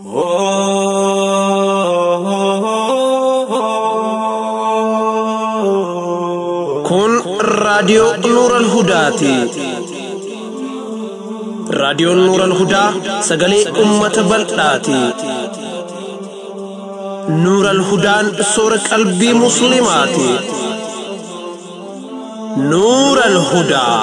Kun raadiyoo Nuuran Hudaati. Raadiyoon Nuuran Hudaa sagalee uummata bal'aati. Nuuran Hudaan soora qalbii Musliimaati. Nuuran Hudaa.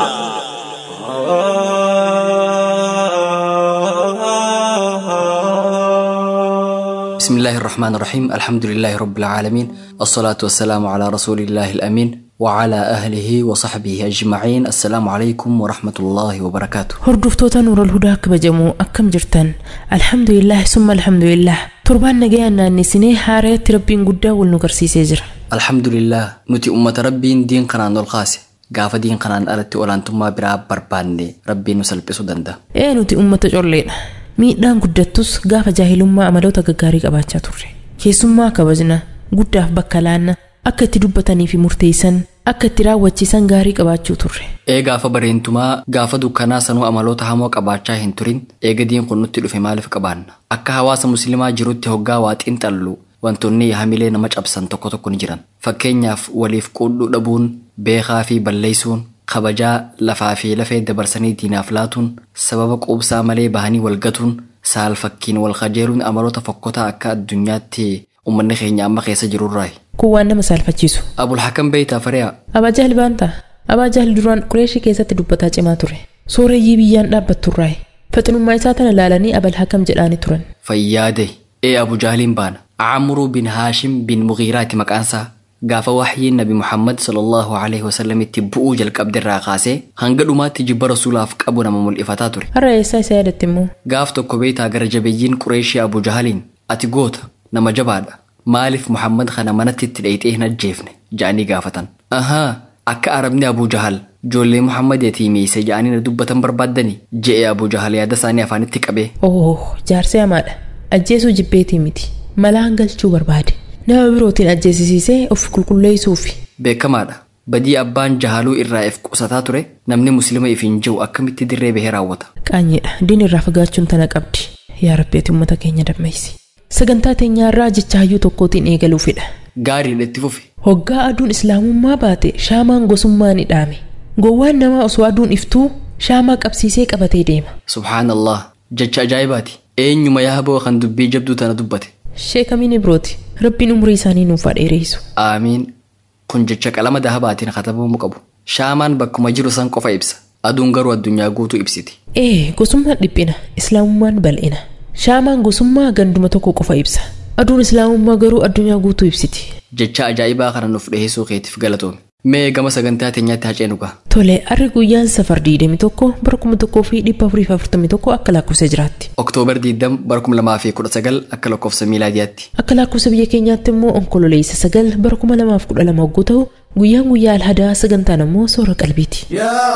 بسم الله الرحمن الرحيم الحمد لله رب العالمين الصلاة والسلام على رسول الله الأمين وعلى أهله وصحبه أجمعين السلام عليكم ورحمة الله وبركاته Hordoftoota Nuural Hudaa kabajamoo akkam jirtan alhamdulillah summa alhamdulillah torbaan nagayaan naannesinee haareetti rabbiin guddaa wal nu garsiisee jira. الحمد لله نتي أمة ربي دين قنان القاسي gaafa diin kanaan alatti olaantummaa biraa barbaanne rabbiin nu salphisuu danda'a. Ee nuti uummata colleedha. Miidhaan guddattus gaafa jaahilummaa amaloota gaggaarii qabaachaa turre. Keessummaa kabajna guddaaf bakka laanna akka itti dubbatanii fi murteessan akka itti raawwachiisan gaarii qabaachuu turre. Ee gaafa bareentumaa gaafa dukkanaa sanuu amaloota hamoo qabaachaa hin turin eega diin kun nutti dhufe maaliif qabaanna akka hawaasa musliimaa jirutti hoggaa waa xiinxallu wantoonni hamilee nama cabsan tokko tokko ni jiran fakkeenyaaf waliif quudhuu dhabuun beekaa fi balleessuun kabajaa lafaa fi lafee dabarsanii diinaaf laatuun sababa quubsaa malee bahanii walgatuun saal fakkiin wal kajeeluun amaloota fokkotaa akka addunyaatti uummanni keenya amma keessa jirurraayi. Kun waan nama saalfachiisu. Abul Hakam beeytaa fariyaa Abaa Jahal baantaa? Abaa Jahal duraan Qureeshii keessatti dubbataa cimaa ture. Sooreyyii biyyaan dhaabbatturraayi. Faxinummaa isaa tana laalanii Abal Hakam jedhaanii turan. fayyaade ee Abu Jaaliin baana Camruu bin Haashim bin Mugiiraati maqaansaa gaafa waxyiin nabi Muhammad sallallahu alaihi wasallam itti bu'uu jalqabdirraa kaasee hanga dhumaatti jibba rasuulaaf qabu nama mul'ifataa ture Har'a eessaa isa yaadatti immoo? gaaf tokko beeytaa gara jabeeyyiin Qureeshii Abu Jahaliin ati goota nama jabaadha maaliif Muhammad kana manatti itti dhayxee hin ajjeefne ja'anii gaafatan ahaa akka arabni Abu Jahal ijoollee Muhammad yatiimeeyse ja'anii na dubbatan barbaaddani je'e Abu Jahal yaada isaanii afaanitti qabee Oh, jaarsee hamaadha. Ajjeesuu jibbeetii miti. Malaan galchuu barbaade. Nama birootiin ajjeesisiisee of qulqulleessuufi. beekamaadha badii abbaan jahaluu irraa if qusataa ture namni muslima if hin jiru akkamitti dirree bahee raawwata Qaanyeedha. Diin irraa fagaachuun tana qabdi. Yaa rabbeeti uummata keenya dammeessi. Sagantaa teenyaarraa jecha hayyuu tokkootiin eegaluufidha. gaariidha itti fufi Hoggaa aduun islaamummaa baate shaamaan gosummaa ni dhaame. Gowwaan namaa osoo aduun iftuu shaamaa qabsiisee qabatee deema. subhaanallah jecha ajaa'ibaati eenyuma yaaboo kan dubbii jabduu tana dubbate Sheekamiin birooti. Rabbiin umurii isaanii nuuf dheereessu. aamiin kun jecha qalama dahabaatiin katabamuu qabu shaamaan bakkuma jiru san qofa ibsa aduun garuu addunyaa guutuu ibsiti Ee, gosummaan dhiphina, islaamummaan bal'ina. Shaamaan gosummaa ganduma tokko qofa ibsa. Aduun islaamummaa garuu addunyaa guutuu ibsiti. jecha ajaa'ibaa kana nuuf dhiheessuu keetiif galatoome mee gama sagantaa teenyaatti haceenuu gaa Tole, harri guyyaan safar diidami tokko bara kuma tokkoo fi dhibba afurii fi afurtamii tokko akka lakkoofsa jiraatti. oktoobar 20 bara 2019 akka lakkoofsa miilaadiyaatti Akka lakkoofsa biyya keenyaatti immoo onkololeessa sagal bara kuma lamaaf kudha lama hogguu ta'u guyyaan guyyaa alhadaa sagantaan immoo soora qalbiiti. يا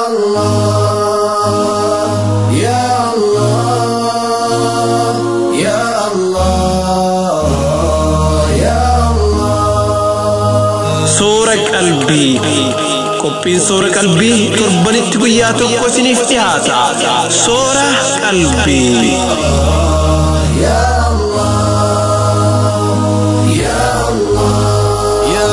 الله يا الله يا الله يا الله Soora qalbii. Qophiin soora qalbii torbanitti guyyaa tokko isiniif dhiyaata. Soora qalbii. يا الله يا الله يا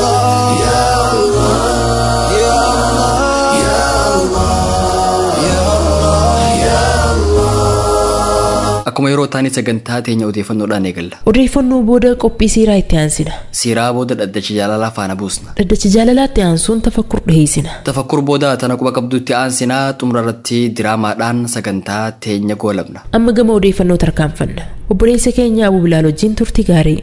الله يا الله يا الله يا الله يا الله akkuma yeroo taanii sagantaa teenya odeeffannoodhaan eegalla Odeeffannoo booda qophii siiraa itti aansina. siiraa booda dhaddacha jaalalaa faana buusna Dhaddacha jaalalaatti aansuun tafakkur dhiheessina. tafakkur booda tana quba qabdutti aansinaa xumura irratti diraamaadhaan sagantaa teenya goolabna Amma gama odeeffannoo tarkaanfanna. Obboleessa keenya Abuu Bilaal wajjin turtii gaarii.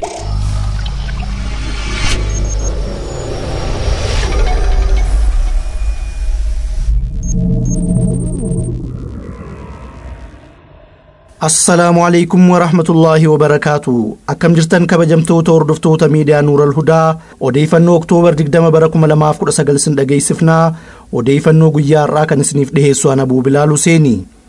assalaamu calaykum warahmatullaahi wabarakaatu akkam jirtan kabajamtoota hordoftoota miidiyaa nuural hudaa odeeffannoo oktoobar 20 bara 2019 sin dhageessifnaa odeeffannoo guyyaa har'aa kan isiniif dhiheessu ana abuu bilaal huseeni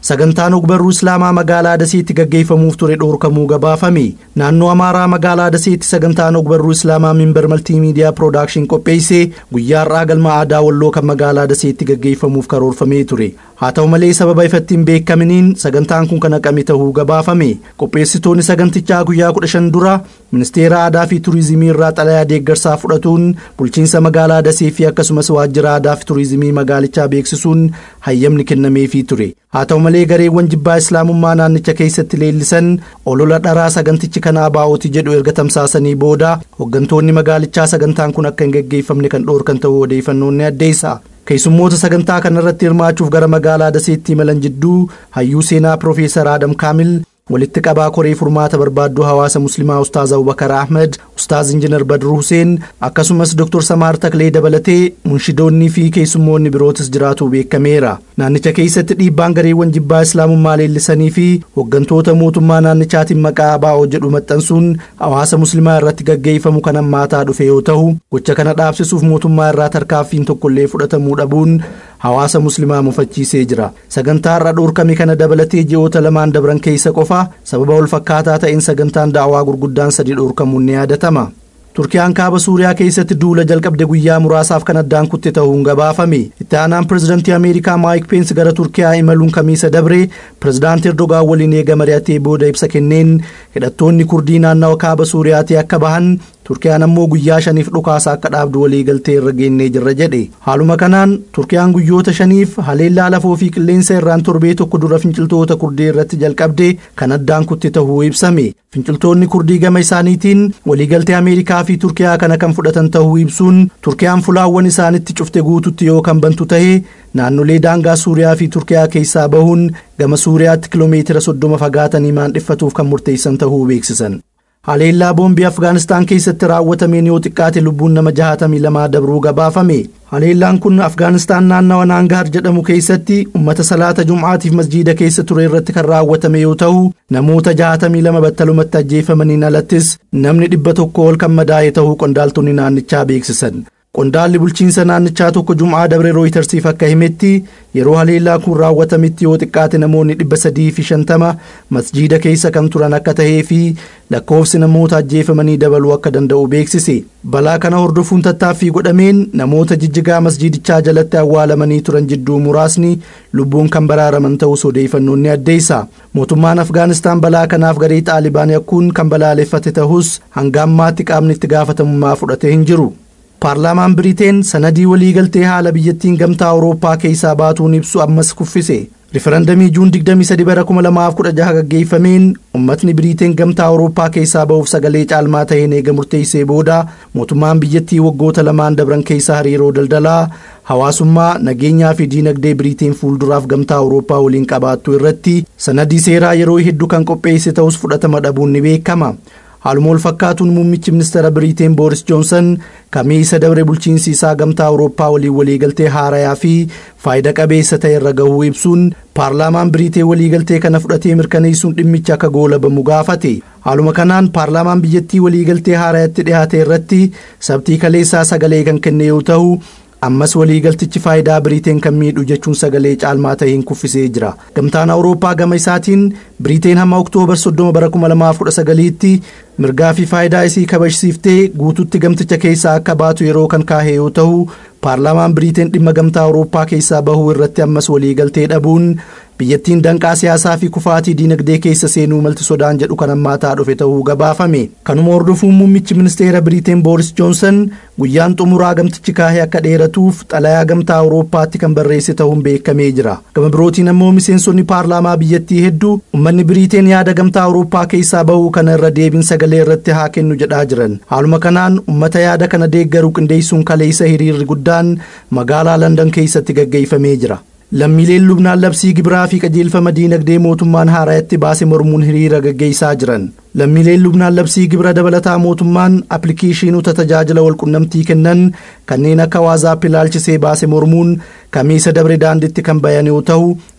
sagantaan ogbarruu islaamaa magaalaa daseetti gaggeeffamuuf ture dhoorkamuu gabaafame naannoo amaaraa magaalaa daseetti sagantaan ogbarruu islaamaa minbar maltiimiidiyaa piroodakshin qopheesse guyyaa har'aa galma aadaa walloo kan magaalaa daseetti gaggeeffamuuf karoorfamee ture haa ta'u malee sababa ifatti hin beekaminiin sagantaan kun kan haqame ta'uu gabaafame qopheessitoonni sagantichaa guyyaa kudha shan dura ministeera aadaa fi turizimii irraa xalayaa deeggarsaa fudhatuun bulchiinsa magaalaa dasee fi akkasumas waajjira aadaa fi turizimii magaalichaa beeksisuun hayyamni kennameefii ture haa ta'u malee gareewwan jibbaa islaamummaa naannicha keessatti leellisan olola dharaa sagantichi kanaa baa'ooti jedhu erga tamsaasanii booda hooggantoonni magaalichaa sagantaan kun akka hin gaggeeffamne kan dhoorkan ta'uu odeeffannoon ni addeessa keessummoota sagantaa kanarratti hirmaachuuf gara magaalaa daseetti imalan jidduu hayyuu seenaa piroofeesar aadam kaamil walitti qabaa koree furmaata barbaadduu hawaasa muslimaa ustaaz abubakar ahmed ustaaz injinar badru huseen akkasumas dr samaar taklee dabalatee munshidoonnii fi keessummoonni birootis jiraatu beekameera naannicha keessatti dhiibbaan gareewwan jibbaa islaamummaa leellisanii fi hooggantoota mootummaa naannichaatiin maqaa abaa'oo jedhu maxxansuun hawaasa muslimaa irratti gaggeeffamu kan hammaataa dhufe yoo ta'u gocha kana dhaabsisuuf mootummaa irraa tarkaaffiin tokkollee fudhatamuu dhabuun hawaasa muslimaa mufachiisee jira sagantaa irra dhoorkame kana dabalatee ji'oota lamaan dabran keessa qofa sababa wal fakkaataa ta'een sagantaan daawaa gurguddaan sadi dhoorkamuun ni yaadatama turkiyaan kaaba suuriyaa keessatti duula jalqabde guyyaa muraasaaf kan addaan kutte ta'uun gabaafame itti aanaan pirezidantii ameerikaa maayik peensi gara turkiyaa imaluun kamiisa dabre pirezidaantii erdogaan waliin eega mari'atee booda ibsa kenneen hidhattoonni kurdii naannawa kaaba suuriyaatii akka bahan turkiyaan ammoo guyyaa shaniif dhukaasa akka dhaabdu walii galtee irra geennee jirra jedhe haaluma kanaan turkiyaan guyyoota shaniif haleellaa lafoo fi qilleensa irraan torbee tokko dura finciltoota kurdii irratti jalqabde kan addaan kutte ta'uu ibsame finciltoonni kurdii gama isaaniitiin waliigaltee ameerikaa fi turkiyaa kana kan fudhatan ta'uu ibsuun turkiyaan fulaawwan isaanitti cufte guututti yoo kan bantu ta'e naannolee daangaa suuriyaa fi turkiyaa keessaa bahuun gama suuriyaatti kiloomeetira soddoma fagaatanii maandhiffatuuf kan murteessan ta'uu beeksisan. haleellaa boombii afgaanistaan keessatti raawwatameen yoo xiqqaate lubbuun nama jahatamii lamaa dabruu gabaafame haleellaan kun afgaanistaan naannawa naangahar jedhamu keessatti ummata salaata jum'aatiif masjiida keessa ture irratti kan raawwatame yoo ta'u namoota jahatamii lama battalumatti ajjeefamaniin alattis namni dhibba tokko ol kan madaa'e ta'uu qondaaltonni naannichaa beeksisan qondaalli bulchiinsa naannichaa tokko jum'aa dabre rooyitersiif akka himetti yeroo haleellaa kun raawwatametti yoo xiqqaate namoonni dhibba sadii fi shantama masjiida keessa kan turan akka tahee fi lakkoofsi namoota ajjeefamanii dabaluu akka danda'u beeksise balaa kana hordofuun tattaaffii godhameen namoota jijjigaa masjiidichaa jalatti awwaalamanii turan jidduu muraasni lubbuun kan baraaraman ta'us odeeffannoon ni addeessa mootummaan afgaanistaan balaa kanaaf garee xaalibaan yakkuun kan balaaleffate ta'us hanga ammaatti qaamni itti gaafatamummaa fudhatee hin jiru. paarlaamaan biriteen sanadii waliigaltee haala biyyattiin gamtaa awurooppaa keessaa baatuun ibsu ammas kuffise rifarandamii juun 23 bara 2016 gaggeeffameen ummatni biriteen gamtaa awurooppaa keessaa ba'uuf sagalee caalmaa ta'een eega murteessee booda mootummaan biyyattii waggoota lamaan dabran keessa hariiroo daldalaa hawaasummaa nageenyaa fi diinagdee biriteen fuulduraaf gamtaa awurooppaa waliin qabaattu irratti sanadii seeraa yeroo hedduu kan qopheesse ta'us fudhatama dhabuun ni beekama haaluma wal fakkaatuun muummichi ministeera biriteen booris joonsan kamiisa dabre bulchiinsi isaa gamtaa awurooppaa waliin waliigaltee haarayaa fi faayida qabeessa ta'e irra gahuu ibsuun paarlaamaan biriteen waliigaltee kana fudhatee mirkaneessuun dhimmicha akka goolabamu gaafate haaluma kanaan paarlaamaan biyyattii waliigaltee haarayaatti dhiyaate irratti sabtii kaleessaa sagalee kan kenne yoo ta'u ammas waliigaltichi faayidaa biriteen kan miidhu jechuun sagalee caalmaa ta'een kuffisee jira gamtaan awurooppaa gama isaatiin biriteen hamma oktoobar 30 bara 2019tti mirgaa fi faayidaa isii kabajsiiftee guututti gamticha keessaa akka baatu yeroo kan kaahee yoo ta'u paarlaamaan biriteen dhimma gamtaa awurooppaa keessaa bahuu irratti ammas waliigaltee dhabuun biyyattiin danqaa siyaasaa fi kufaatii diinagdee keessa seenuu malti sodaan jedhu kan hammaataa dhufe ta'uu gabaafame kanuma hordofuun muummichi ministeera biriteen booris joonsan guyyaan xumuraa gamtichi kaahee akka dheeratuuf xalayaa gamtaa awurooppaatti kan barreesse ta'uun beekamee jira gama birootiin ammoo miseensonni paarlaamaa biyyattii hedduu ummanni biriteen yaada gamtaa awurooppaa keessaa bahuu kana irra deebiin sagalee irratti haa kennu jedhaa jiran haaluma kanaan ummata yaada kana deeggaruu qindeessuun kaleessa hiriirri guddaan magaalaa landan keessatti gaggeeffamee jira lammiileen lubnaan labsii gibiraa fi qajeelfama diinagdee mootummaan haaraatti baase mormuun hiriira gaggeessaa jiran lammiileen lubnaan labsii gibira dabalataa mootummaan appilikeeshinoota tajaajila walqunnamtii kennan kanneen akka waazaap ilaalchisee baase mormuun kamiisa dabre daanditti kan bayan yoo ta'u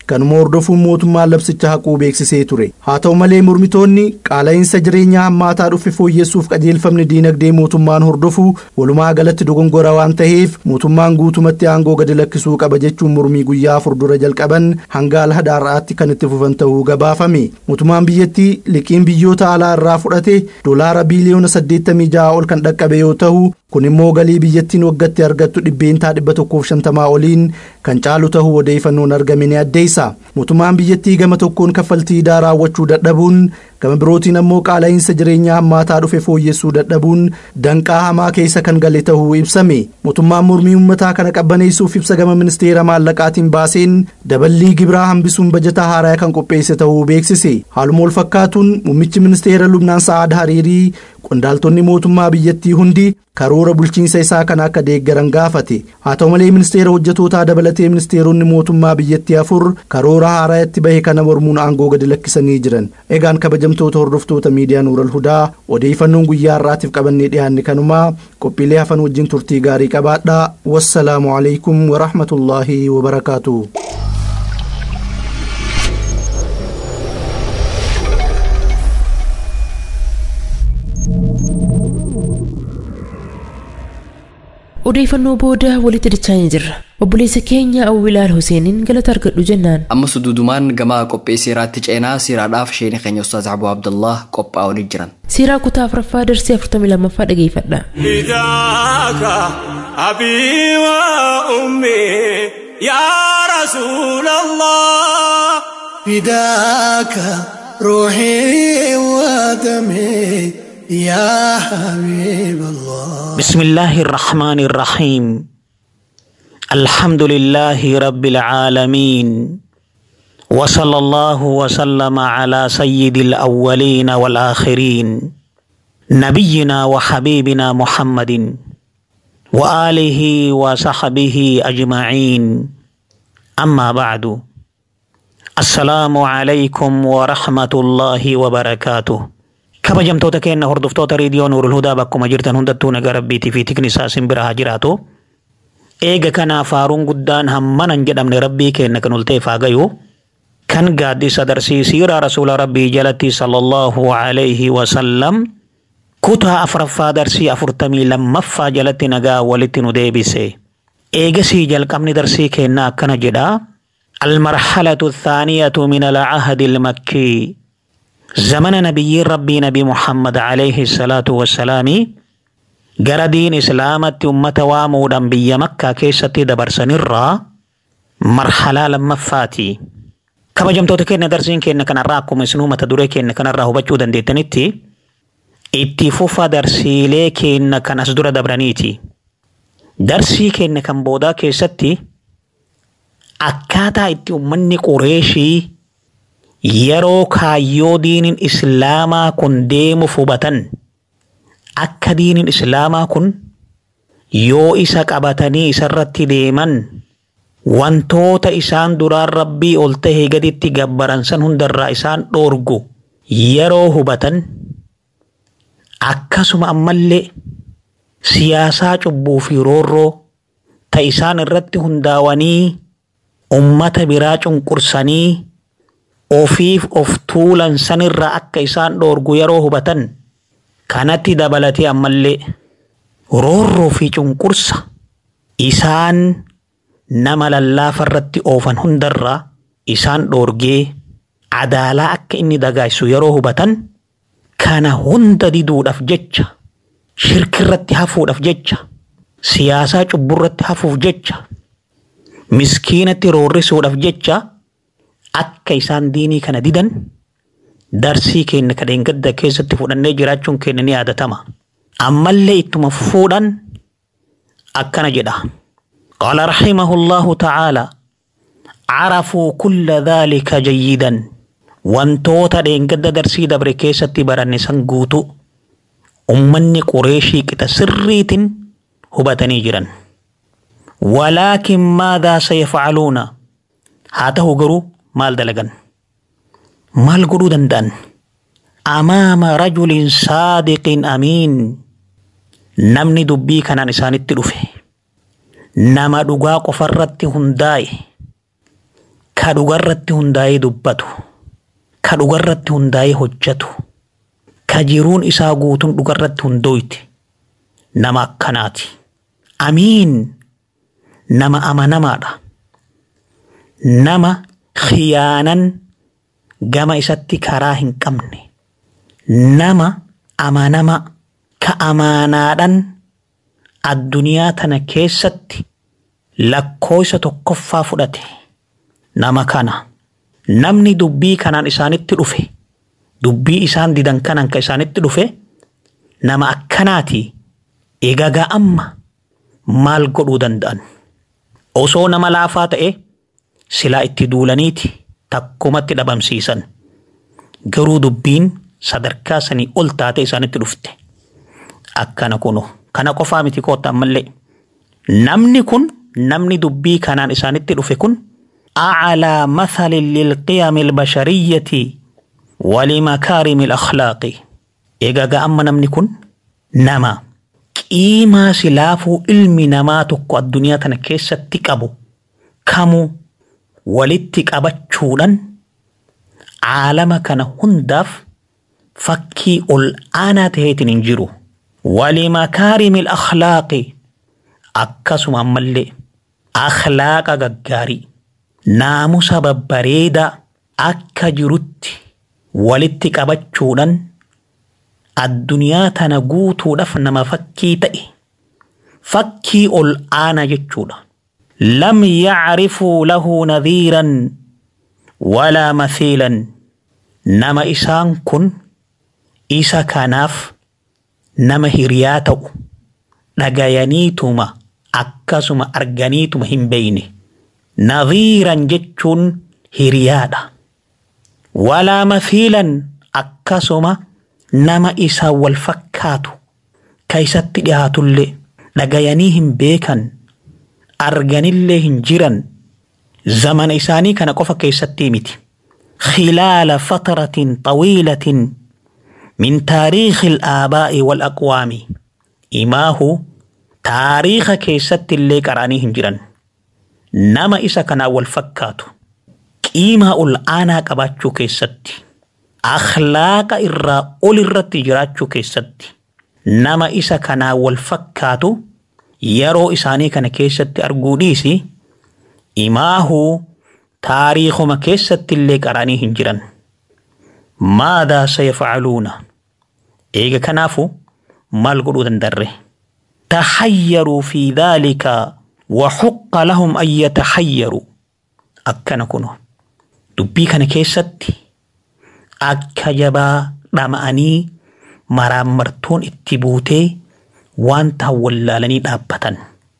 kanuma hordofuun mootummaan labsicha haquu beeksisee ture haa ta'u malee mormitoonni qaala'insa jireenyaa hammaataa dhufe fooyyessuuf qajeelfamni diinagdee mootummaan hordofu walumaa galatti dogongora waan ta'eef mootummaan guutumatti aangoo gadi lakkisuu qaba jechuun mormii guyyaa afur dura jalqaban hanga alhadaarraatti kan itti fufan ta'uu gabaafame mootummaan biyyattii liqiin biyyoota alaa irraa fudhate doolaara biiliyoona 86 ol kan dhaqqabe yoo ta'u kun immoo galii biyyattiin waggatti argattu dhibbeentaa dhibba tokkoof shantamaa oliin kan caalu ta'uu odeeffannoon argame ni addeessa mootummaan biyyattii gama tokkoon kaffaltii idaa raawwachuu dadhabuun gama birootiin ammoo qaala'insa jireenyaa hammaataa dhufe fooyyessuu dadhabuun danqaa hamaa keessa kan gale ta'uu ibsame mootummaan mormii uummataa kana qabbaneessuuf ibsa gama ministeera maallaqaatiin baaseen daballii gibiraa hambisuun bajataa haaraa kan qopheesse ta'uu beeksise haaluma wal fakkaatuun muummichi ministeera lubnaan sa'aad hariirii qondaaltonni mootummaa biyyattii hundi karoora bulchiinsa isaa kana akka deeggaran gaafate haa ta'u malee ministeera hojjetootaa dabalatee ministeeronni mootummaa biyyattii afur karoora haaraa itti bahe kana mormuun aangoo gadi lakkisanii jiran egaan kabajamtoota hordoftoota miidiyaa nuural hudaa odeeffannoon guyyaa har'aatiif qabannee dhiyaanne kanumaa qophiilee hafan wajjin turtii gaarii qabaadhaa wassalaamu alaikum warahmatullaahi wabarakaatu. odeeffannoo booda walitti dachaanii jirra obboleessa keenya awwilaal huseeniin galata argadhu jennaan amma suduudumaan gama qophii siiraatti ceenaa siiraadhaaf sheenii keenya ustaaz abuu abdullah qophaa'anii jiran siiraa kutaa afuraffaa darsii afurtamii lammaffaa dhageeffadha فداك أبي وأمي يا رسول الله فداك روحي ودمي يا حبيب الله بسم الله الرحمن الرحيم الحمد لله رب العالمين وصلى الله وسلم على سيد الأولين والآخرين نبينا وحبيبنا محمد وآله وصحبه أجمعين أما بعد السلام عليكم ورحمة الله وبركاته kabajamtoota keenya hordoftoota reediyoo nuurul hudaa bakkuma jirtan hundattuu nagaa rabbiitii fi tikni isaa simbira haa jiraatu. Eega kanaaf faaruun guddaan hammanan jedhamne rabbii keenya kan ulteef haa gayu. Kan gaaddisa darsiisiira rasuula rabbii jalatti sallallahu alayhi wa sallam kutaa afuraffaa darsii afurtamii lammaffaa jalatti nagaa walitti nu deebise. Eegasii jalqabni darsii keenyaa akkana jedha. المرحلة الثانية من العهد المكي زمن نبي ربي نبي محمد عليه الصلاة والسلام gara diin islaamatti ummata waamuudhaan biyya makkaa keessatti dabarsanirraa marhalaa lammaffaati. Kabajamtoota keenya darsiin keenya kanarraa akkuma isinuu mata duree keenya kanarraa hubachuu dandeettanitti itti fufa darsiilee keenya kan as dura dabraniiti. Darsii keenya kan boodaa keessatti akkaataa itti ummanni Qureeshii yeroo kaayyoo diiniin islaamaa kun deemuuf hubatan akka diiniin islaamaa kun yoo isa qabatanii isarratti deeman wantoota isaan duraan rabbii ol tahee gaditti gabbaran san hundarraa isaan dhoorgu yeroo hubatan akkasuma ammallee siyaasaa cubbuu fi roorroo ta isaan irratti hundaawanii ummata biraa cunqursanii ofiif of tuulan sanirraa akka isaan dhoorgu yeroo hubatan kanatti dabalatee ammallee roorroo fi cunqursa isaan nama lallaafa irratti oofan hundarraa isaan dhoorgee adaalaa akka inni dagaagsu yeroo hubatan kana hunda diduudhaaf jecha shirkirratti hafuudhaaf jecha siyaasaa cubburratti hafuuf jecha miskiinatti roorrisuudhaaf jecha akka isaan diinii kana didan darsii keenya kadheen gadda keessatti fudhannee jiraachuun keenya ni yaadatama. Ammallee ittuma fuudhan akkana jedha. قال رحمه الله تعالى عرفوا كل ذلك جيدا wantoota dheengadda darsii dabre keessatti baranne san guutu ummanni qureeshii qixa sirriitiin hubatanii jiran. ولكن ماذا سيفعلون haa ta'u garuu maal dalagan maal godhuu danda'an amaama rajulin saadiqin amiin namni dubbii kanaan isaanitti dhufe nama dhugaa qofarratti hundaa'e ka dhugarratti hundaa'ee dubbatu ka dhugarratti hundaa'ee hojjetu ka jiruun isaa guutuun dhugarratti hundooyti nama akkanaati amiin nama amanamaadha nama khiyaanan gama isatti karaa hin qabne nama amanama ka amaanaadhan addunyaa tana keessatti lakkooysa tokkoffaa fudhate nama kana namni dubbii kanaan isaanitti dhufe dubbii isaan didan kanan ka isaanitti dhufe nama akkanaati egagaa amma maal godhuu danda'an osoo nama laafaa ta'e silaa itti duulaniiti takkumatti dhabamsiisan garuu dubbiin sadarkaa sanii ol taate isaanitti dhufte akkana kunu kana qofaa miti koottan mallee namni kun namni dubbii kanaan isaanitti dhufe kun أعلى مثل للقيم البشرية ولمكارم الأخلاق إيجا أما نمني كن نما قيمة سلافو علمي نما تقو الدنيا تنكيسة تكابو كامو ولتك أبتشولا عالم كان هندف فكي الآن تهيتن انجرو ولمكارم الأخلاق أكسم أمالي أخلاق غغاري naamusa babbareedaa akka jirutti walitti qabachuudhaan addunyaa tana guutuudhaaf nama fakkii ta'e fakkii ol aanaa jechuudha. lam yacrifuu lahu nadhiiran walaa mathiilan nama isaan kun isa kanaaf nama hiriyaa ta'u dhagayaniituma akkasuma arganiituma hin beeyne. nadhiiran jechuun hiriyaadha. Walaa mathiilan akkasuma nama isaa wal fakkaatu ka isatti dhiyaatullee dhagayanii hin beekan arganillee hin jiran zamana isaanii kana qofa keessatti miti. خلال فترة طويلة من تاريخ الآباء والأقوام إماه تاريخ كيست اللي قراني هنجران nama isa kanaa wal fakkaatu qiimaa ol aanaa qabaachuu keessatti akhlaaqa irraa ol irratti jiraachuu keessatti nama isa kanaa wal fakkaatu yeroo isaanii kana keessatti arguu dhiisi imaahuu taariikuma keessatti illee qaranii hin jiran maadaa sayafcaluuna eega kanaafu maal godhuu dandarre tahayyaruu fi dhaalika وحق لهم أن يتحيروا أكنا كنو دبي كان كيست أكا جبا رمأني مرامرتون اتبوتي وان تولالني دابتن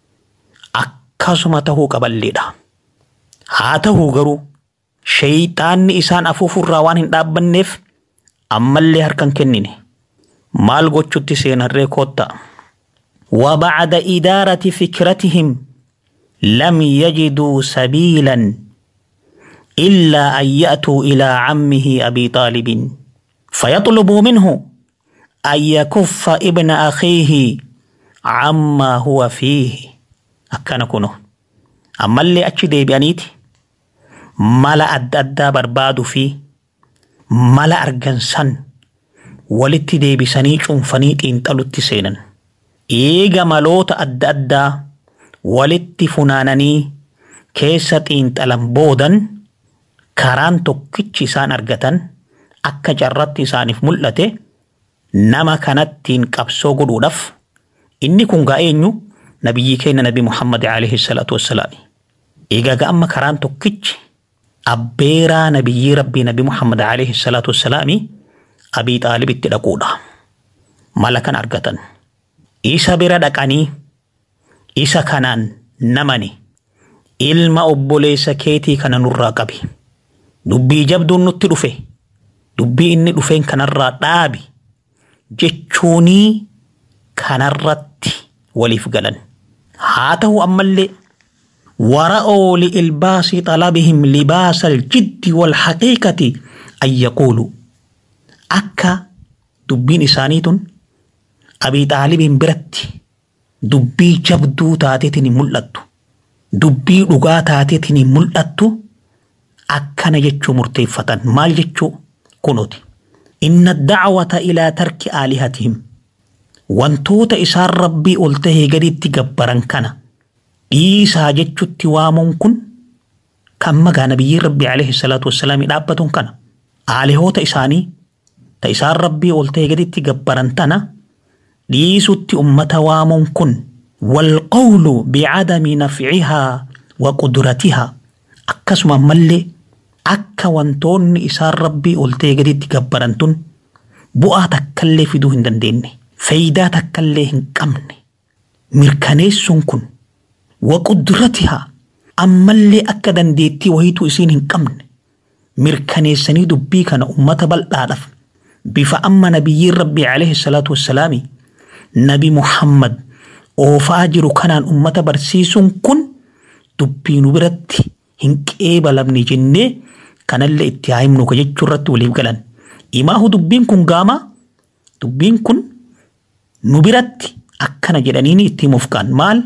أكا سمته قبل لدا هاته غرو شيطان إسان أفوف الروان دابنف أما اللي هركن كنيني مال غوچوتي سينر كوتا وبعد إدارة فكرتهم لم يجدوا سبيلا إلا أن يأتوا إلى عمه أبي طالب فيطلبوا منه أن يكف ابن أخيه عما هو فيه أكان كنو أما اللي أتشدي بأنيتي ملا أد أدى برباد فيه ملا أرجنسان ولتي دي بسني شنفنيت انتلت سينا إيجا ملوت أد أدى walitti funaananii keessa xiinxalan boodan karaan tokkichi isaan argatan akka carratti isaaniif mul'ate nama kanattiin qabsoo godhuudhaaf inni kun gaa eenyu nabiyyi keenya nabi Muhammad alayhi salaatu wassalaam. Egaa amma karaan tokkichi abbeeraa nabiyyi rabbii nabi Muhammad alayhi salaatu wassalaam abii xaalibitti dhaquudha. Mala kan argatan. Isa bira dhaqanii isa kanaan namani ilma obboleessa keetii kana nurraa qabi. Dubbii jabduun nutti dhufe. Dubbii inni dhufeen kanarraa dhaabi. Jechuunii kanarratti waliif galan. Haa ta'u ammallee ورأوا لإلباس طلبهم لباس الجد والحقيقة أن يقولوا أكا دبين إسانيتون أبي طالب برتي dubbii jabduu taateetiin mul'attu dubbii dhugaa taateetiin mul'attu akkana jechuu murteeffatan maal jechuu kunuuti inna dacwata ilaa tarki aalihatihim wantoota isaan rabbii ol tahee gaditti gabbaran kana dhiisaa jechutti waamuun kun kan magaa nabiyyiin rabbii alayhi salaatu wassalaami dhaabbatuun kana aalihoota isaanii ta isaan rabbii ol tahee gaditti gabbaran tana dhiisutti ummata waamuun kun walqawlu bicadami nafcihaa wa qudratihaa akkasuma ammallee akka wantoonni isaan rabbii ol ta'e gaditti gabbaran tun bu'aa takkallee fiduu hin dandeenye faayidaa takkallee hin qabne mirkaneessuun kun waqudratihaa ammallee akka dandeettii wayituu isiin hin qabne mirkaneessanii dubbii kana ummata bal'aadhaaf bifa amma nabiyyiin rabbii alayhi salaatu wassalaami nabi muhammad oofaa jiru kanaan ummata barsiisuun kun dubbii nu biratti hin qeebalamne jennee kanallee itti haa himnu jechuu irratti waliif galan. Imaahu dubbiin kun gaamaa dubbiin kun nu biratti akkana jedhaniini itti himuuf kaan maal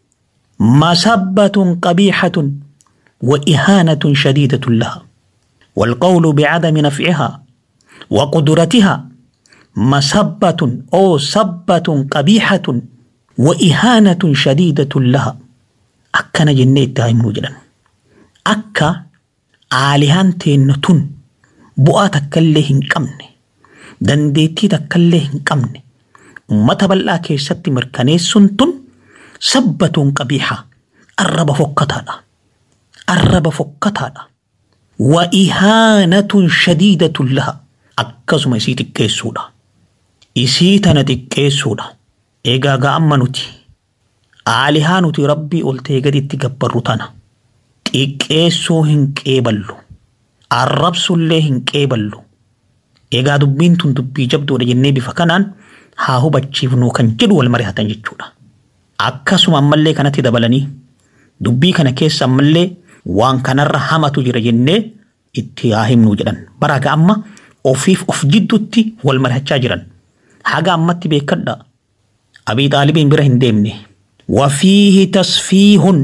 masabbatun qabiixatun wa ihaanatun shadiidatun laha والقول بعدم نفعها وقدرتها مسبة أو سبة قبيحة وإهانة شديدة لها أكنا جنة تايم نجلا أكا aalihaan teenna tun bu'aa takkallee hin qabne dandeettii takkallee hin qabne ummata bal'aa keessatti mirkaneessuun tun sabbatuun qabiixa arraba fokkataadha arraba fokkataadha wa ihaanatun shadiidatun laha akkasuma isii xiqqeessuudha isii tana xiqqeessuudha eegaa ga'amma nuti aalihaa nuti rabbii ol ta'e gaditti gabbarru tana xiqqeessuu hin qeeballu arrabsullee hin qeeballu egaa dubbiin tun dubbii jabduudha jennee bifa kanaan haa hubachiifnu kan jedhu wal mari'atan jechuudha akkasuma ammallee kanatti dabalanii dubbii kana keessa ammallee waan kanarra hamatu jira jennee itti haa himnu jedhan baraga amma ofiif of jidduutti wal mari'achaa jiran haga ammatti beekadha abii xaalibiin bira hin deemne wafiihi tasfiihun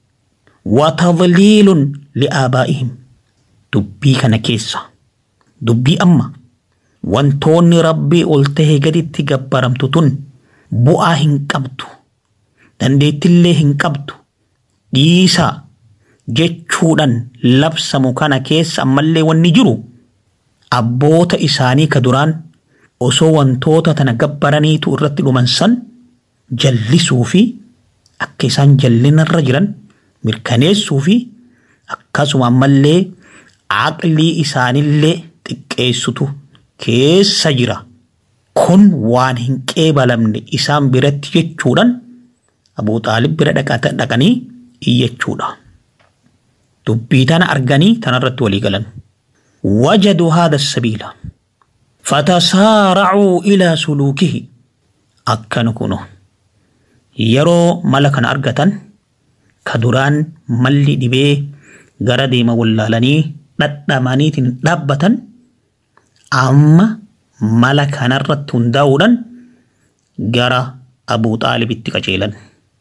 وتضليل لآبائهم دبي كان كيسا دبي أما وانتوني ربي قلته قد تقبرم تتن بؤا هنقبتو دنديت اللي هنقبتو ديسا جتشودن لبس مكان كيس أما اللي ونجرو أبوت إساني كدران osoo wantoota tana gabbaraniitu irratti dhumansan jallisuu fi akka isaan jallinarra jiran mirkaneessuu fi akkasuma ammallee aqlii isaanillee xiqqeessutu keessa jira. Kun waan hin qeebalamne isaan biratti jechuudhaan Abuu Xaalib bira dhaqanii iyyachuudha. Dubbii tana arganii tanarratti walii galan. Wajadu haada sabiila. Fatasaaracuu ilaa suluukihi. Akkana kuno. Yeroo mala kana argatan ka duraan malli dhibee gara deema wallaalanii dhadhamaniitiin dhaabbatan amma mala kanarratti hundaa'uudhaan gara Abuu Xaalibitti qajeelan.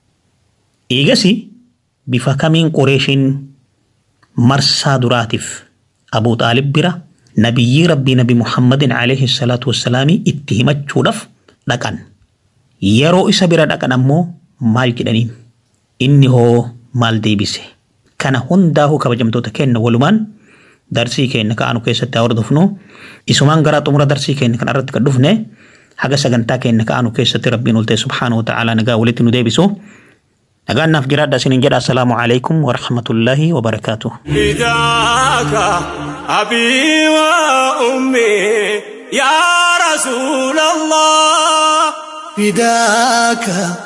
Eegasi bifa kamiin qoreeshiin marsaa duraatiif Abuu Xaalib bira nabiyyii rabbii nabi Muhammadin alayhi salaatu wassalaamii itti himachuudhaaf dhaqan. Yeroo isa bira dhaqan ammoo maal jedhaniin? inni hoo maal deebise kana hundaa'uu kabajamtoota kenna walumaan darsii keenya ka'anu keessatti haa hordofnu isumaan gara xumura darsii keenya kana irratti kan dhufne haga sagantaa keenya ka'anu keessatti rabbiin ol ta'e subhaanahu wa ta'ala nagaa walitti nu deebisu nagaan naaf jiraadha isiniin jedha assalaamu alaikum wa rahmatullaahi wa barakaatuh فداك أبي وأمي يا رسول الله فداك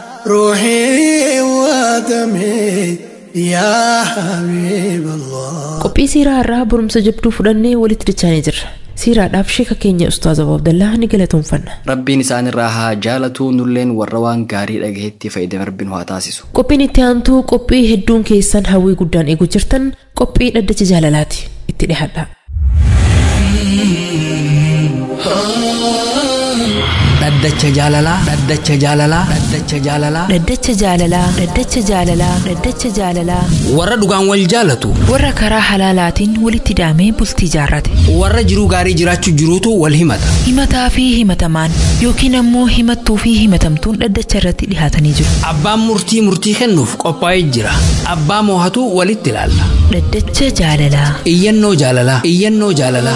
روحي ودمي يا حبيب الله qophii siiraa irraa barumsa jabduu fudhannee walitti dachaanii jirra siiraadhaaf sheeka keenya ustaaz abu abdallaa ni galatoomfanna rabbiin isaan irraa haa jaalatuu nulleen warra waan gaarii dhagahetti fayyadame rabbiin haa taasisu qophiin itti aantuu qophii hedduun keessan hawwii guddaan eegu jirtan qophii dhaddacha jaalalaati itti dhihadha dhaddacha jaalalaa dhaddacha jaalalaa dhaddacha jaalalaa Dhaddacha jaalalaa Dhaddacha jaalalaa Dhaddacha jaalalaa warra dhugaan wal jaalatu warra karaa halaalaatiin walitti daamee bultii jaarrate warra jiruu gaarii jiraachuu jiruutu wal himata himataa fi himatamaan yookiin ammoo himattuu fi himatamtuun dhaddacha irratti dhihaatanii jiru abbaan murtii murtii kennuuf qophaa'ee jira abbaa moohatu walitti ilaalla Dhaddacha jaalalaa iyyannoo jaalalaa iyyannoo jaalalaa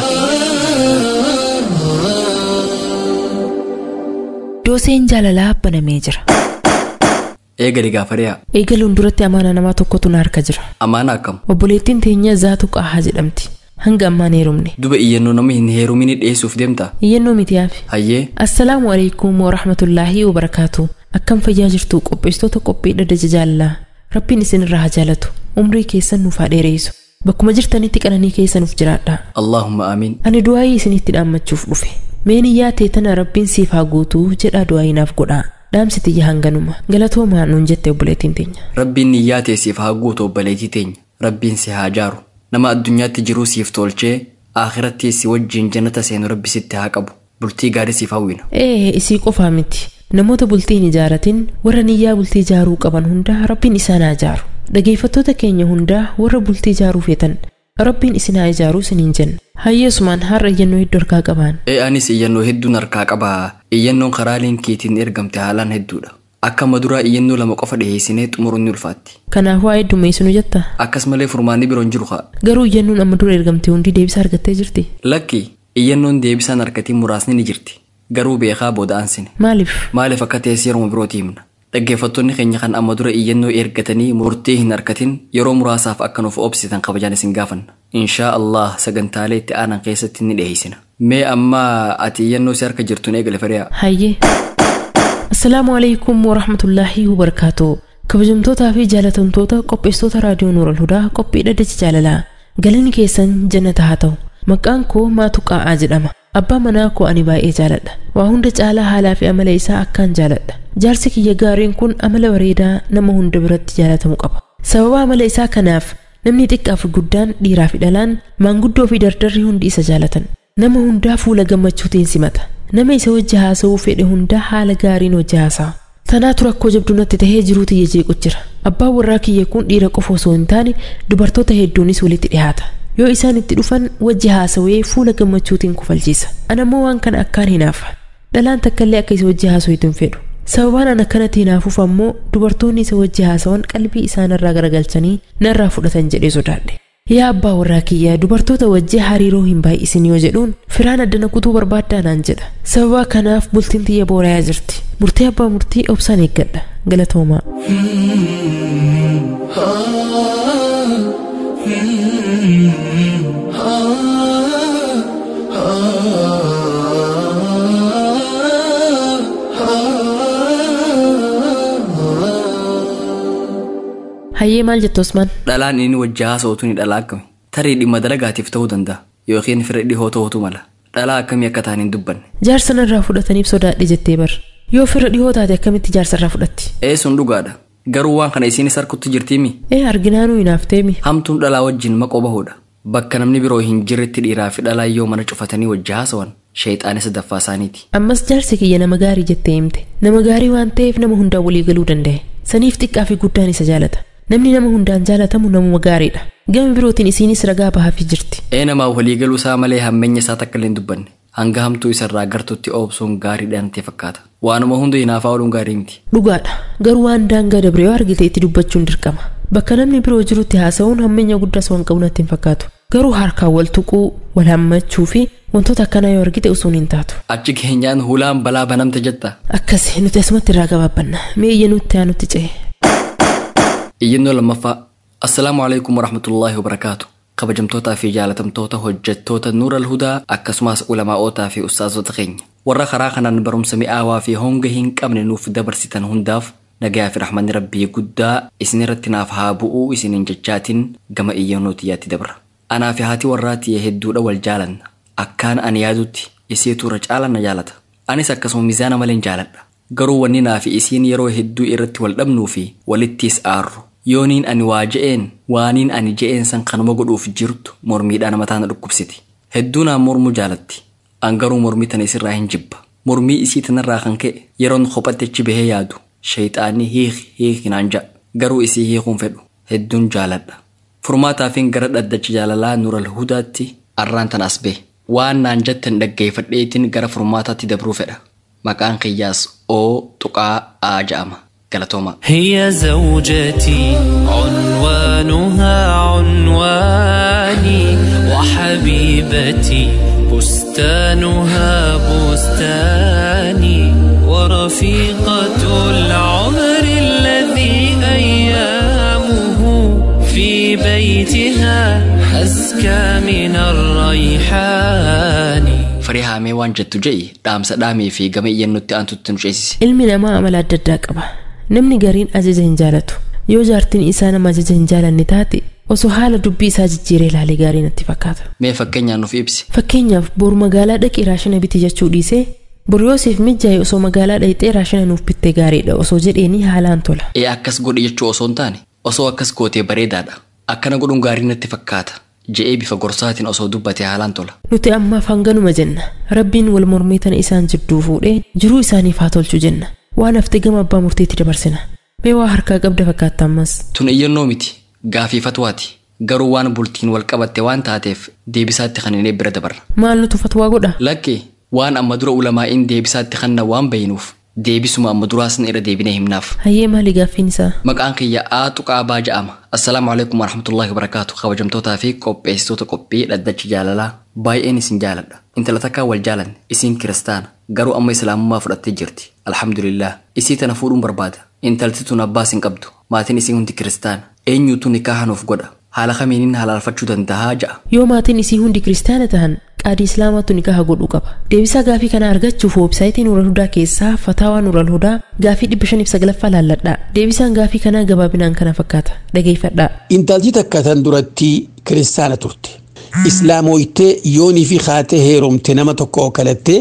dooseen jaalalaa banamee jira eegali gaafariyaa eegaluun duratti amaana namaa tokkotu na harka jira amaana akkam obboleettiin teenya zaatu qaahaa jedhamti hanga ammaan heerumne duba iyyannoo nama hin heerumini dhiyeessuuf deemta iyyannoo mitiyaafi hayyee assalaamu alaikum warahmatullaahi wabarakaatu akkam fayyaa jirtu qopheessitoota qophii dhaddacha jaalalaa rabbiin isinirraa haa jaalatu umrii keessan nuuf haa dheereessu bakkuma jirtanitti qananii keessa nuuf jiraadha allaahumma aamiin ani du'aayii isinitti dhaammachuuf dhufe meeniyyaa teetana rabbiin siif haa guutuu jedhaa du'aayinaaf godhaa dhaamsi tiyya hanganuma galatoomaa nuun jette obboleettiin teenya rabbiin niyyaa teessiif haa guutu obboleettii teenya rabbiin si haa jaaru nama addunyaatti jiruu siif tolchee aakiratti si wajjiin jannata seenu rabbi sitti haa qabu bultii gaarii siif hawwina ee isii qofaa miti namoota bultii hin ijaaratin warra niyyaa bultii ijaaruu qaban hundaa rabbiin isaan haa ijaaru dhageeffattoota keenya hundaa warra bultii ijaaruu feetan rabbiin isin haa ijaaruu isiniin jenna hayyeesumaan har'a iyyannoo hedduu harkaa qabaan ee anis iyyannoo hedduun harkaa qabaa iyyannoon karaa liinkiitiin ergamte haalaan hedduudha akka maduraa iyyannoo lama qofa dhiheessinee xumuruun ni ulfaatti kanaaf waa heddummeessinu jetta akkasumallee furmaanni biroon jiru haa garuu iyyannoon amma dura ergamte hundi deebisa argattee jirti lakki iyyannoon deebisaan harkatiin muraasni ni jirti garuu beekaa booda aansine maaliif maaliif akka teessee yeroo birootii himna dhaggeeffattoonni keenya kan amma dura iyyannoo ergatanii murtee hin harkatin yeroo muraasaaf akka nuuf obsitan kabajaan isin gaafanna inshaa allah sagantaalee itti aanan keessatti ni dhiheessina mee amma ati iyyannoo si harka jirtuun eegale fariyaa hayyee assalaamu alaikum warahmatullaahi wabarakaatu kabajamtootaa fi jaalatamtoota qopheessitoota raadiyoo nuural hudaa qophii dhaddacha jaalalaa galanni keessan jannata haa ta'u maqaan koo maatu qaa'aa jedhama abbaa manaa koo ani baay'ee jaaladha waa hunda caalaa haalaa fi amala isaa akkaan jaaladha jaarsi kiyya gaariin kun amala bareedaa nama hunda biratti jaalatamu qaba sababa amala isaa kanaaf namni xiqqaa fi guddaan dhiiraa fi dhalaan maanguddoo fi dardarri hundi isa jaalatan nama hundaa fuula gammachuutiin simata nama isa wajji haasa'uu fedhe hundaa haala gaariin wajji haasa'a tanaatu rakkoo jabduu natti tahee jiruu tiyya jeequ jira abbaan warraa kiyya kun dhiira qofa osoo hin taane dubartoota hedduunis walitti dhihaata yoo isaan itti dhufan wajji haasawee fuula gammachuutiin kufalchiisa anammoo waan kana akkaan hinaafa dhalaan takkaallee akka isa wajji haasa'u hin fedhu sababaan an akkanatti hinaafuuf ammoo dubartoonni isa wajji haasawan qalbii isaanirraa garagalchanii narraa fudhatan jedhee sodaadhe yaa abbaa warraa kiyya dubartoota wajji hariiroo hin baay'isin yoo jedhuun firaan addana kutuu barbaaddaa naan jedha sababa kanaaf bultiin tiyya boorayaa jirti murtee abbaa murtii obsaan eeggadha galatoomaa hayyee maal jettu Usmaan dhalaan inni wajji haasa'utu ni dhalaa akkami tarii dhimma dalagaatiif ta'uu danda'a yookiin fira dhihoo ta'utu mala dhalaa akkamii akka ta'an hin dubbanne jaarsa narraa fudhataniif sodaadhe jettee bar yoo fira dhihoo taate akkamitti jaarsa irraa fudhatti ee sun dhugaadha garuu waan kana isiinis harkutti jirtiimi ee arginaanuu hinaafteemi hamtuun dhalaa wajjin maqoo bahuudha bakka namni biroo hin jirretti dhiiraa fi dhalaa yoo mana cufatanii wajji haasawan sheexaana sadaffaa isaaniiti ammas jaarsi kiyya nama gaarii jettee himte nama gaarii waan ta'eef nama hundaan walii galuu danda'e saniif xiqqaa fi guddaan isa jaalata namni nama hundaan jaalatamu namuma gaariidha gama birootiin isiinis ragaa bahaafii jirti ee namaa waliigaluu isaa malee hammeenya isaa takka illee hin dubbanne hanga hamtuu isarraa gartutti oobsuun gaariidha natti fakkaata waanuma hunda hinaafaa ooluun gaarii miti dhugaadha garuu waan daangaa dabre yoo argite itti dubbachuun dirqama bakka namni biroo jirutti haasa'uun hammeenya guddaas waan qabu natti hin fakkaatu garuu harkaan wal tuquu wal hammachuu fi wantoota akkanaa yoo argite usuun hin taatu achi keenyaan hulaan balaa banamte jetta akkasi nuti asumatti irraa gabaabbanna mee iyya nutti aanutti ce'e iyyannoo lammaffaa assalaamu alaikum warahmatullaahi wabarakaatu kabajamtootaa fi jaalatamtoota hojjettoota nuura alhudaa akkasumas ulamaa'ootaa fi ustaazota keenya warra karaa kanaan barumsa mi'aawaa fi honga hin qabne nuuf dabarsitan hundaaf nagayaa fi rahmanni rabbii guddaa isin irratti naaf haa bu'uu isinin jechaatiin gama iyyannoo tiyyaatti dabra anaa fi haati warraa tiyya hedduudha wal jaalanna akkaan ani yaadutti isiitu irra caala na jaalata anis akkasuma mizaana maleen jaaladha garuu wanni naa fi isiin yeroo hedduu irratti wal dhabnuu fi walittiis aarru yooniin ani waa je'een waaniin ani je'een san kanuma godhuuf jirtu mormiidhaan mataa na dhukkubsiti hedduu naan mormuu jaalatti an garuu mormii tana isirraa hin jibba mormii isii tanarraa kan ka'e yeroon kophatti achi bahee yaadu shayxaanni hiiki hiiki naan ja'a garuu isii hiikuun fedhu hedduun jaaladha furmaataafin gara dhaddacha jaalalaa nural hudaatti arraan tan as bee waan naan jettan dhaggeeffadheetiin gara furmaataatti dabruu fedha maqaan kiyyaas oo tuqaa aa ja'ama galatooma هي زوجتي عنوانها عنواني وحبيبتي بستانها بستاني ورفيقة العمر الذي أيامه في بيتها أزكى من الريحان farii haamee waan jettu je'i dhaamsa dhaamii fi gama iyyannutti aantutti nu ceesise ilmi namaa amala adda addaa qaba namni gariin ajaja hin jaalatu yoo jaartiin isaa nama ajaja hin jaalanne taate osoo haala dubbii isaa jijjiiree ilaalee gaarii natti fakkaata mee fakkeenyaan nuuf ibsi fakkeenyaaf boru magaalaa dhaqii raashina biti jechuu dhiisee boru yoosiif mijjaa'e osoo magaalaa dhaqxee raashina nuuf bittee gaariidha osoo jedheeni haalaan tola ee akkas godhi jechuu osoo hin taane osoo akkas gootee bareedaadha akkana godhuun gaarii natti fakkaata je'ee bifa gorsaatiin osoo dubbate haalaan tola nuti ammaaf hanganuma jenna rabbiin wal mormii tana isaan jidduu fuudhee jiruu isaaniif haa tolchu jenna waan hafte gama abbaa murteetti dabarsina mee waa harkaa qabda fakkaata ammas tun iyyannoo miti gaafii fatwaati garuu waan bultiin wal qabatte waan taateef deebisaatti kan hin bira dabarra maal nutu fatwaa godha lakkee waan amma dura ulamaa'iin deebisaatti kanna waan bayinuuf deebisuma amma duraasan irra deebinee himnaaf hayyee maali gaaffiin isaa maqaan kiyya aa tuqaa baa ja'ama assalaamu alaikum warahmatullaahi wabarakaatu kabajamtootaa fi qopheessitoota qophii dhaddachi jaalalaa baay'een isin jaaladha intala takkaa wal jaalanne isiin kiristaana garuu amma islaamummaa fudhattee jirti alhamdulillah isii tana fuudhuun barbaada intalti tun abbaas hin qabdu maatiin isii hundi kiristaana eenyuutu nikaaha nuuf godha haala kamiiniin halaalfachuu dandahaa ja'a yoo maatiin isii hundi kiristaana tahan qaadii islaamaatu nikaha godhuu qaba deebisaa gaafii kana argachuuf weebsaayitii nural hudaa keessaa fataawaa nural hudaa gaafii dhibba shaniif saglaffaa laalladhaa deebisaan gaafii kanaa gabaabinaan kana fakkaata dhageeffadhaa intalti takka tan duratti kiristaana turte islaamoytee yoonii fi kaatee heerumte nama tokko kalattee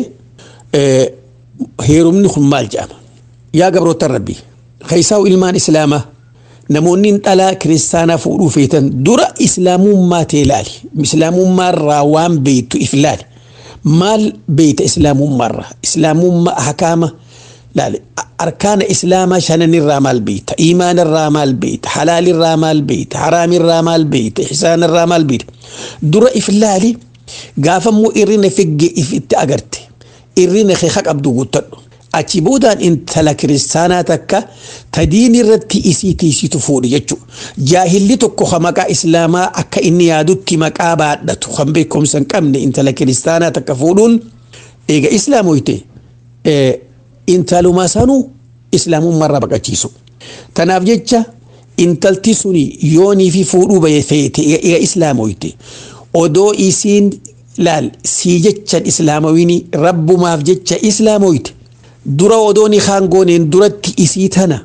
heerumni kun maal jedhama yaa gabroota rabbi keessaa'u ilmaan islaamaa namoonni dhalaa kiristaanaa fuudhuu feetan dura islaamummaa ta'e ilaali islaamummaarraa waan beektu if ilaali maal beekta islaamummaarraa islaamummaa hakaama ilaali arkaana islaamaa shananirraa maal beekta iimaanirraa maal beekta halaalirraa maal beekta haraamirraa maal beekta ihsaanirraa maal beekta dura if ilaali gaafammoo irrina figge if itti agarte irrina kee qabdu guuttadhu achi boodaan intala kiristaanaa takka tadiin irratti isii tiisitu fuudhi jechuudha. Jaahilli tokko kan maqaa islaamaa akka inni yaadutti maqaa baadhatu kan beekumsa hin qabne intala kiristaanaa takka fuudhuun eega islaamoyte intaluma sanuu islaamummaarraa baqachiisu. Tanaaf jecha intalti suni yoonii fi fuudhuu baye feete eega islaamoyte odoo isiin laal sii jechan islaamawini rabbumaaf jecha islaamoyte. dura odooni kaan gooneen duratti isii tana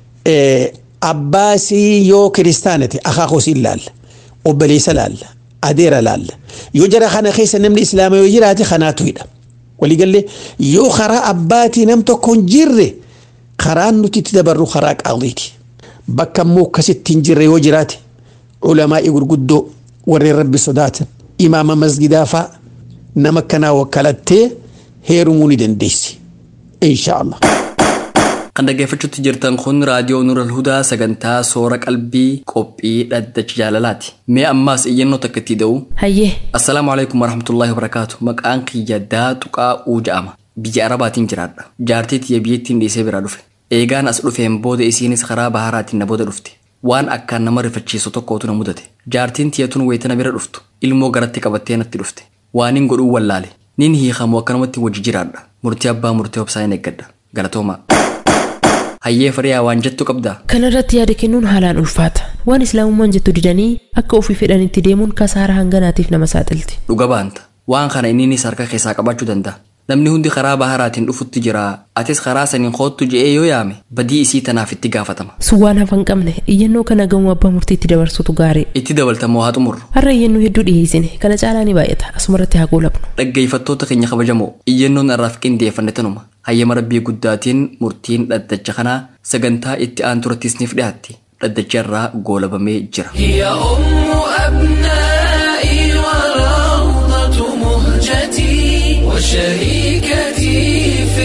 abbaasii yoo kiristaanate akaakosiin laalla obboleessa laalla adeera laalla yoo jara kana keessa namni islaama yoo jiraate kanaatu hidha waliigallee yoo karaa abbaatii nam tokko hin jirre karaan nuti itti dabarru karaa qaadiiti bakka immoo akkasitti hin jirre yoo jiraate ulamaa'ii gurguddoo warreen rabbi sodaatan imaama masgidaa fa'a nama kanaa wakkalattee heerumuu ni dandeessi. inshallah kan dhaggeeffachuutti jirtan kun raadiyoo nural hudaa sagantaa soora qalbii qophii dhaddacha jaalalaati mee ammaas iyyannoo takka itti da'u hayyee assalaamu alaikum warahmatullaahi wabarakaatu maqaan kiyya daaxuqaa uu ja'ama biyya arabaatiin jiraadha jaartii tiyya biyyattiin dhiisee biraa dhufe eegaan as dhufeen booda isiinis karaa baharaatiin na booda dhufte waan akkaan nama rifachiisu tokkootu na mudate jaartiin tiyyatun wayitana bira dhuftu ilmoo garatti qabattee natti dhufte waanin godhuu wallaale nin hiikamu akkanumatti wajji jiraadha murtii abbaa murtii obsaa hin eeggadha galatooma hayyee fariyaa waan jettu qabdaa kanarratti yaada kennuun haalaan ulfaata waan islaamummaan jettu didanii akka ofii fedhanitti deemuun kasaara hanganaatiif nama saaxilti dhuga baanta waan kana inninis harka keessaa qabaachuu danda'a namni hundi karaa baharaatiin dhufutti jira atis karaa saniin koottu je'ee yoo yaame badii isii tanaaf itti gaafatama sun waan hafan qabne iyyannoo kana gamoo abbaa murtiitti dabarsutu gaarii itti dabaltamoo haa xumurru har'a iyyannoo hedduu dhiyeessine kana caalaa ni baay'ata asumarratti haa goolabnu dhaggeeffattoota keenya kabajamoo iyyannoon irraaf qindeeffanne tanuma hayyama rabbii guddaatiin murtiin dhaddacha kanaa sagantaa itti aanturattiisniif dhiyaatti dhaddacha irraa goolabamee jira هي أم أبنائي وروضة مهجتي وشريكتي في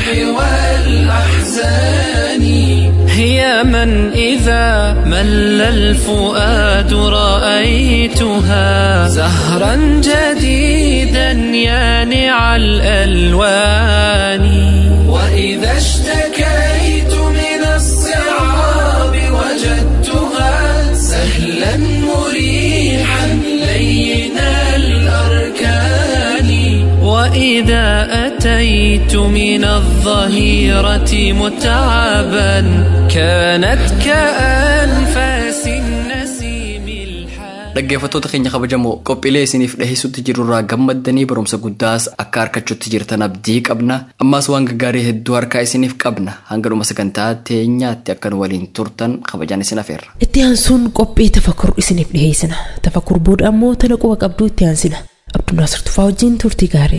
والأحزان هي من إذا مل الفؤاد رأيتها زهرا جديدا يانع الألوان وإذا اشتكيت من الصعاب وجدتها سهلا مريحا لين الأركان وإذا أتيت من الظهيرة متعبا كانت كأنفاس النسيم الحان dhaggeeffattoota keenya kabajamoo qophiilee isiniif dhiheessutti jirurraa gammaddanii barumsa guddaas akka harkachuutti jirtan abdii qabna ammaas waan gaggaarii hedduu harkaa isiniif qabna hanga dhuma sagantaa teenyaatti akkan waliin turtan kabajaan isin afeerra itti aansuun qophii tafakkur isiniif dhiheessina tafakkur booda ammoo tana quba qabduu itti aansina abdunaasir tufaa wajjin turtii gaarii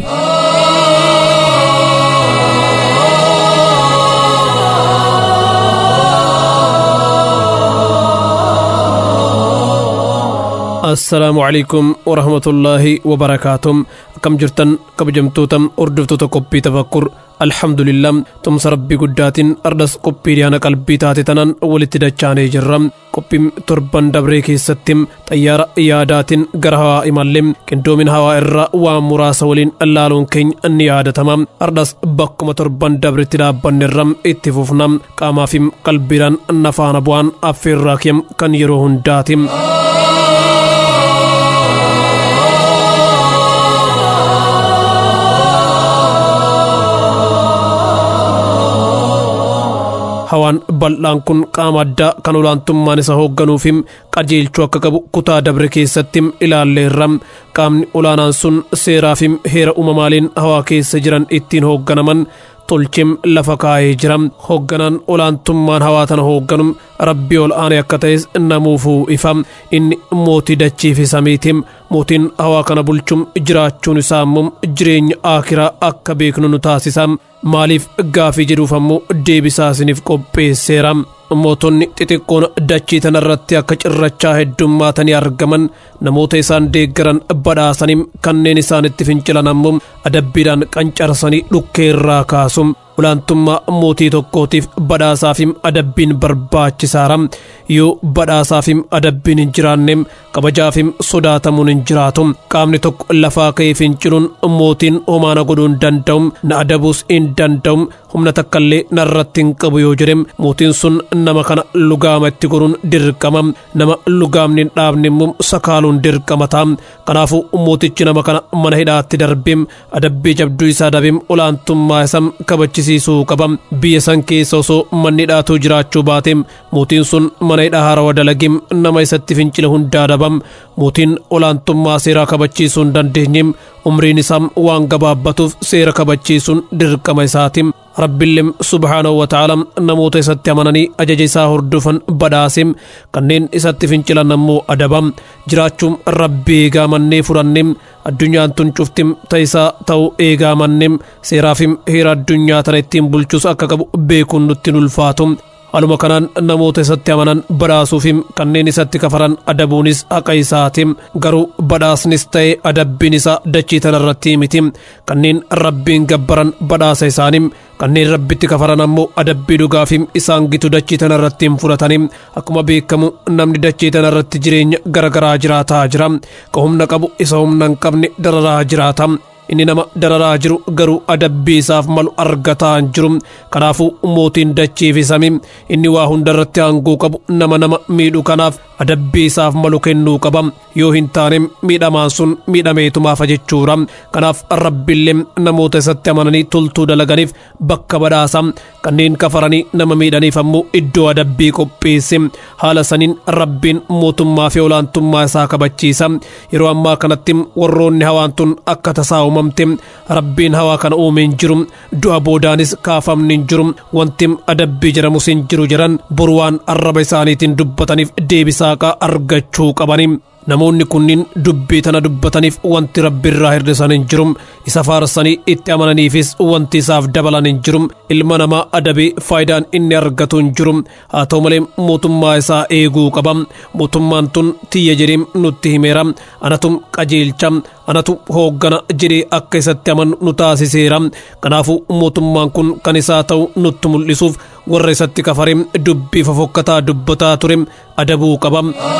assalaamu calaykum warahmatullaahi wabarakaatuh akkam jirtan kabajamtoota hordoftoota qophii tafakkur alhamdulillah tumsa rabbii guddaatiin ardas qophii dhiyaana qalbii taate tanan walitti dachaanee jirra qophiin torban dabree keessatti xayyaara yaadaatiin gara hawaa imallee qindoomin hawaa irraa waan muraasa waliin laaluun keenya ni yaadatama ardas bakkuma torban dabretti dhaabbannerra itti fufna qaamaa fi qalbiidhaan nafaana bu'aan affeerraa keem kan yeroo hundaati. hawaan bal'aan kun qaama addaa kan olaantummaan isa hoogganuu fi qajeelchuu akka qabu kutaa dabre keessatti ilaalleerra qaamni olaanaan sun seeraa fi heera uumamaaliin hawaa keessa jiran ittiin hoogganaman tolchim lafa kaa'ee jira hoogganaan olaantummaan hawaa tana hoogganu rabbii ol aanee akka ta'es namuufuu ifa inni mootii dachii fi samiiti mootiin hawaa kana bulchuun jiraachuun isaa immoo jireenya aakiraa akka beeknu nu taasisa maaliif gaafii jedhuuf ammoo deebisaa isiniif qopheesseera mootonni xixiqqoon dachii tanarratti akka cirrachaa heddummaatanii argaman namoota isaan deeggaran badhaasanii kanneen isaanitti fincilan ammoo adabbiidhaan qancarsanii dhukkeerraa kaasu olaantummaa mootii tokkootiif badhaasaafim adabbiin barbaachisaara yoo badhaasaafim adabbiin hin jiraanne kabajaafim sodaatamuun hin jiraatu qaamni tokko lafaa ka'ee finciluun mootiin homaana godhuu hin danda'u na adabuus hin danda'u humna takkallee narratti hin qabu yoo jedhe mootiin sun nama kana lugaama itti godhuun dirqama nama lugaamni hin dhaabne immoo sakaaluun dirqama ta'a kanaafuu mootichi nama kana mana hidhaatti darbee adabbii jabduu isaa dabee olaantummaa isaa kabachisiisuu qaba biyya san keessa osoo manni hidhaatuu jiraachuu baate mootiin sun mana hidhaa haarawaa dalagee nama isatti fincile hundaa daba mootiin olaantummaa seeraa kabachiisuu hin dandeenye umriin isaa waan gabaabbatuuf seera kabachiisuun dirqama isaati rabbiillee subhaanahu wataala namoota isatti amananii ajaja isaa hordofan badhaase kanneen isatti fincilan ammoo adaba jiraachuun rabbi eegaa mannee fudhanne addunyaan tun cuftim ta'isaa ta'uu eegaa manne seeraafim heera addunyaa tana ittiin bulchus akka qabu beekuun nutti ulfaatu Haaluma kanaan namoota isatti amanan badhaasuufim kanneen isatti kafaran adabuunis haqa isaati garuu badhaasnis ta'e adabbiin isaa dachii tanarratti miti kanneen rabbiin gabbaran badhaasa isaanii kanneen rabbitti kafaran ammoo adabbii dhugaafim isaan gitu dachii tanarratti hin fudhatanii akkuma beekamu namni dachii tanarratti jireenya garagaraa jiraataa jira ka humna qabu isa humna hin qabne dararaa jiraata inni nama dararaa jiru garuu adabbii isaaf malu argataa hin jiru kanaafuu mootiin dachii fi samii inni waa hundarratti aangoo qabu nama nama miidhu kanaaf adabbii isaaf malu kennuu qaba yoo hin taane miidhamaan sun miidhameetumaafa jechuudha kanaaf rabbiillee namoota isatti amananii toltuu dalaganiif bakka badhaasa kanneen kafaranii nama miidhaniif ammoo iddoo adabbii qopheesse haala saniin rabbiin mootummaa fi olaantummaa isaa kabachiisa yeroo ammaa kanatti warroonni hawaan tun akka tasaa uumamte rabbiin hawaa kana uume hin jiru du'a boodaanis kaafamni hin jiru wanti adabbii jedhamus hin jiru jedhan boru waan arraba isaaniitiin dubbataniif deebisaaqa argachuu qabani namoonni kunniin dubbii tana dubbataniif wanti rabbi irraa hir'isan hin jiru isa faarsanii itti amananiifis wanti isaaf dabalan hin jiru ilma namaa adabii faayidaan inni argatu hin jiru haa ta'u malee mootummaa isaa eeguu qaba mootummaan tun tiyya jedhee nutti himeera anatu qajeelcha anatu hooggana jedhee akka isatti amanu nu taasiseera kanaafuu mootummaan kun kan isaa ta'u nutti mul'isuuf warra isatti kafaree dubbii fofokkataa dubbataa ture adabuu qaba.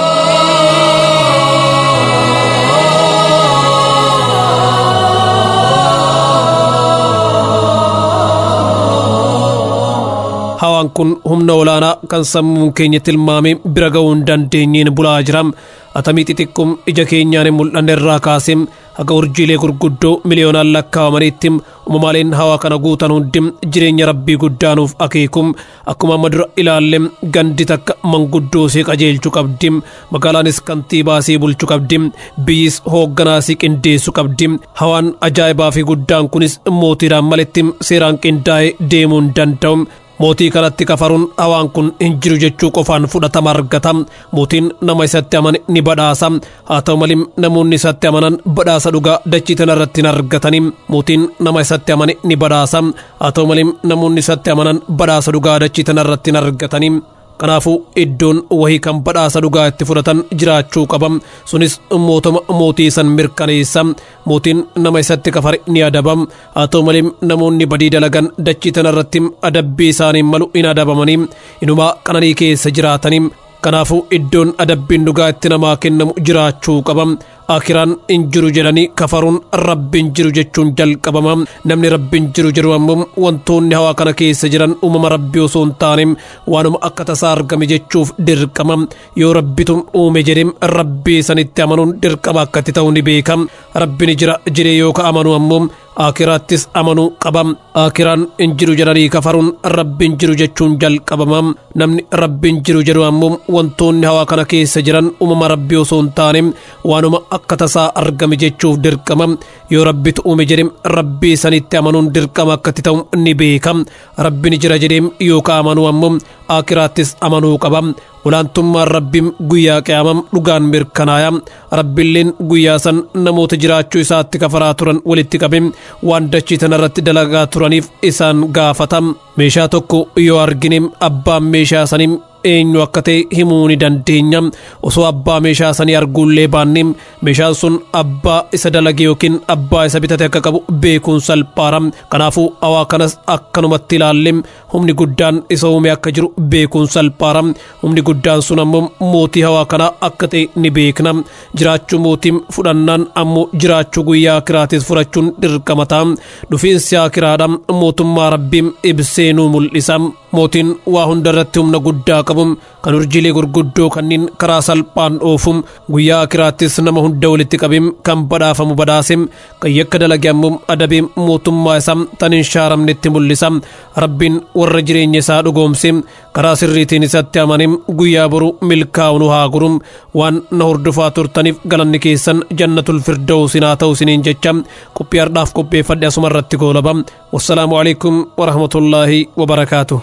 hawaan kun humna olaanaa kan sammuun keenya tilmaame bira ga'uu hin dandeenyeen bulaa jira atamii xixiqqum ija keenyaan hin mul'anne irraa kaasee haga urjiilee gurguddoo miliyoonaan lakkaa'amaniitti uumamaaleen hawaa kana guutan hundi jireenya rabbii guddaanuuf akeekum akkuma amma dura ilaalle gandi takka manguddoo see qajeelchuu qabdi magaalaanis kantiibaa see bulchuu qabdi biyyis hoogganaa see qindeessuu qabdi hawaan ajaa'ibaa fi guddaan kunis mootiidhaan malitti seeraan qindaa'ee deemuu hin danda'u mootii kanatti kafaruun hawaan kun hin jiru jechuu qofaan fudhatama argata mootiin nama isatti amane ni badhaasa haa ta'u malee namoonni isatti amanan badhaasa dhugaa dachii tana irratti hin argatani mootiin nama isatti amane ni badhaasa haa ta'u malee namoonni isatti amanan badhaasa dhugaa dachii tana irratti hin argatani kanaafuu iddoon wahii kan badhaasa dhugaa itti fudhatan jiraachuu qaba sunis mootuma mootii san mirkaneessa mootiin nama isatti kafare ni adaba haa ta'u malee namoonni badii dalagan dachii tana irratti adabbii isaaniin malu hin adabamanii inumaa qananii keessa jiraatanii kanaafuu iddoon adabbiin dhugaa itti namaa kennamu jiraachuu qaba akiraan hin jiru jedhanii kafaruun rabbiin jiru jechuun jalqabama namni rabbiin jiru jedhu ammoo wantoonni hawaa kana keessa jiran uumama rabbii osoo hin taane waanuma akka tasaa argame jechuuf dirqama yoo rabbitu uume jedhe rabbii sanitti amanuun dirqama akkatti ta'u ni beeka rabbi ni jira jedhee yoo ka amanu ammoo akiraattis amanuu qaba akiraan hin jiru jedhanii kafaruun rabbiin jiru jechuun jalqabama namni rabbiin jiru jedhu ammoo wantoonni hawaa kana keessa jiran uumama rabbii osoo hin taane waanuma akka tasaa argame jechuuf dirqama yoo rabbitu uume jedhe rabbii sanitti amanuun dirqama akkatti ta'u ni beeka rabbi ni jira jedhee yoo ka amanu ammoo akiraattis amanuu qaba olaantummaan rabbiin guyyaa qiyamam dhugaan mirkanaaya rabbiilleen guyyaa san namoota jiraachuu isaatti kafaraa turan walitti qabe waan dachii tanarratti dalagaa turaniif isaan gaafata meeshaa tokko yoo argine abbaan meeshaa sanii eenyu akka ta'e himuu ni dandeenya osoo abbaa meeshaa sanii arguullee baanne meeshaan sun abbaa isa dalage yookiin abbaa isa bitate akka qabu beekuun salphaara kanaafuu hawaa kanas akkanumatti ilaalle humni guddaan isa uume akka jiru beekuun salphaara humni guddaan sun ammoo mootii hawaa kanaa akka ta'e ni beekna jiraachuu mootiin fudhannaan ammoo jiraachuu guyyaa akiraatis fudhachuun dirqama ta'a dhufiinsi akiraadha mootummaa rabbiin ibsee nu mul'isa mootiin waa hunda irratti humna guddaa qabu kan urjiilee gurguddoo kanneen karaa salphaan oofu guyyaa akiraattis nama hunda walitti qabim kan badhaafamu badhaase kan yakka dalage ammoo adabee mootummaa isaa tan hin shaaramnetti mul'isa rabbiin warra jireenya isaa dhugoomse karaa sirriitiin isatti amanim guyyaa boru milkaa'u nu haa guru waan na hordofaa turtaniif galanni keessan jannatul firdawsin haa ta'u isiniin jecha qophii har'aaf qopheeffadhe asuma irratti goolaba wassalaamu alaikum warahmatullaahi wabarakaatuh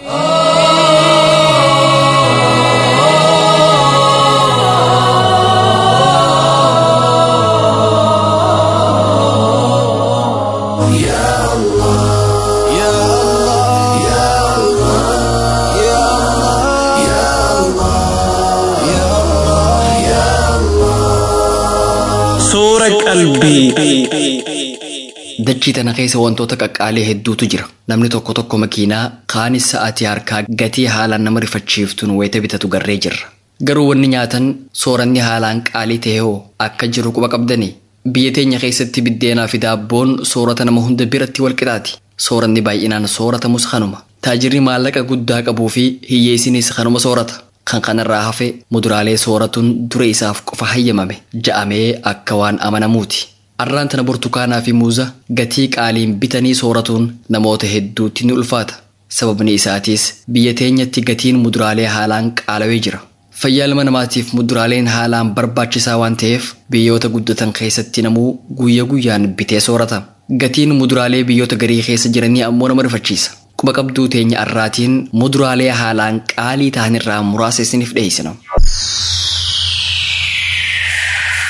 Suura qalbii. Dachii tana keessa wantoota qaqqaalee hedduutu jira. Namni tokko tokko makiinaa kaanis sa'aatii harkaa gatii haalaan nama rifachiiftuun wayita bitatu garree jirra. Garuu wanni nyaatan sooranni haalaan qaalii ta'e hoo akka jiru quba qabdanii? Biyya teenya keessatti biddeenaa fi daabboon soorata nama hunda biratti walqixaati. Sooranni baay'inaan sooratamus kanuma. Taajirri maallaqa guddaa qabuu fi hiyyeessinis kanuma soorata. Kan kanarraa hafe muduraalee sooratuun dure isaaf qofa hayyamame ja'amee akka waan amanamuuti. Arraan tana burtukaanaa fi muuza gatii qaaliin bitanii sooratuun namoota hedduutti ni ulfaata. Sababni isaatiis biyya teenyatti gatiin muduraalee haalaan qaalawee jira. Fayyaa ilma namaatiif muduraaleen haalaan barbaachisaa waan ta'eef biyyoota guddatan keessatti namuu guyya guyyaan bitee soorata. Gatiin muduraalee biyyoota garii keessa jiranii ammoo nama rifachiisa. Quba qabduu teenya arraatiin muduraalee haalaan qaalii ta'an irraa muraasa isiniif dhiyeessina.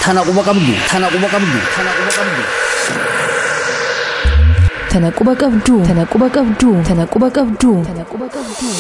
Tana quba qabdu. Tana quba qabdu. Tana quba qabdu. Tana quba qabduu. Tana quba qabduu. Tana quba qabduu. Tana quba qabduu.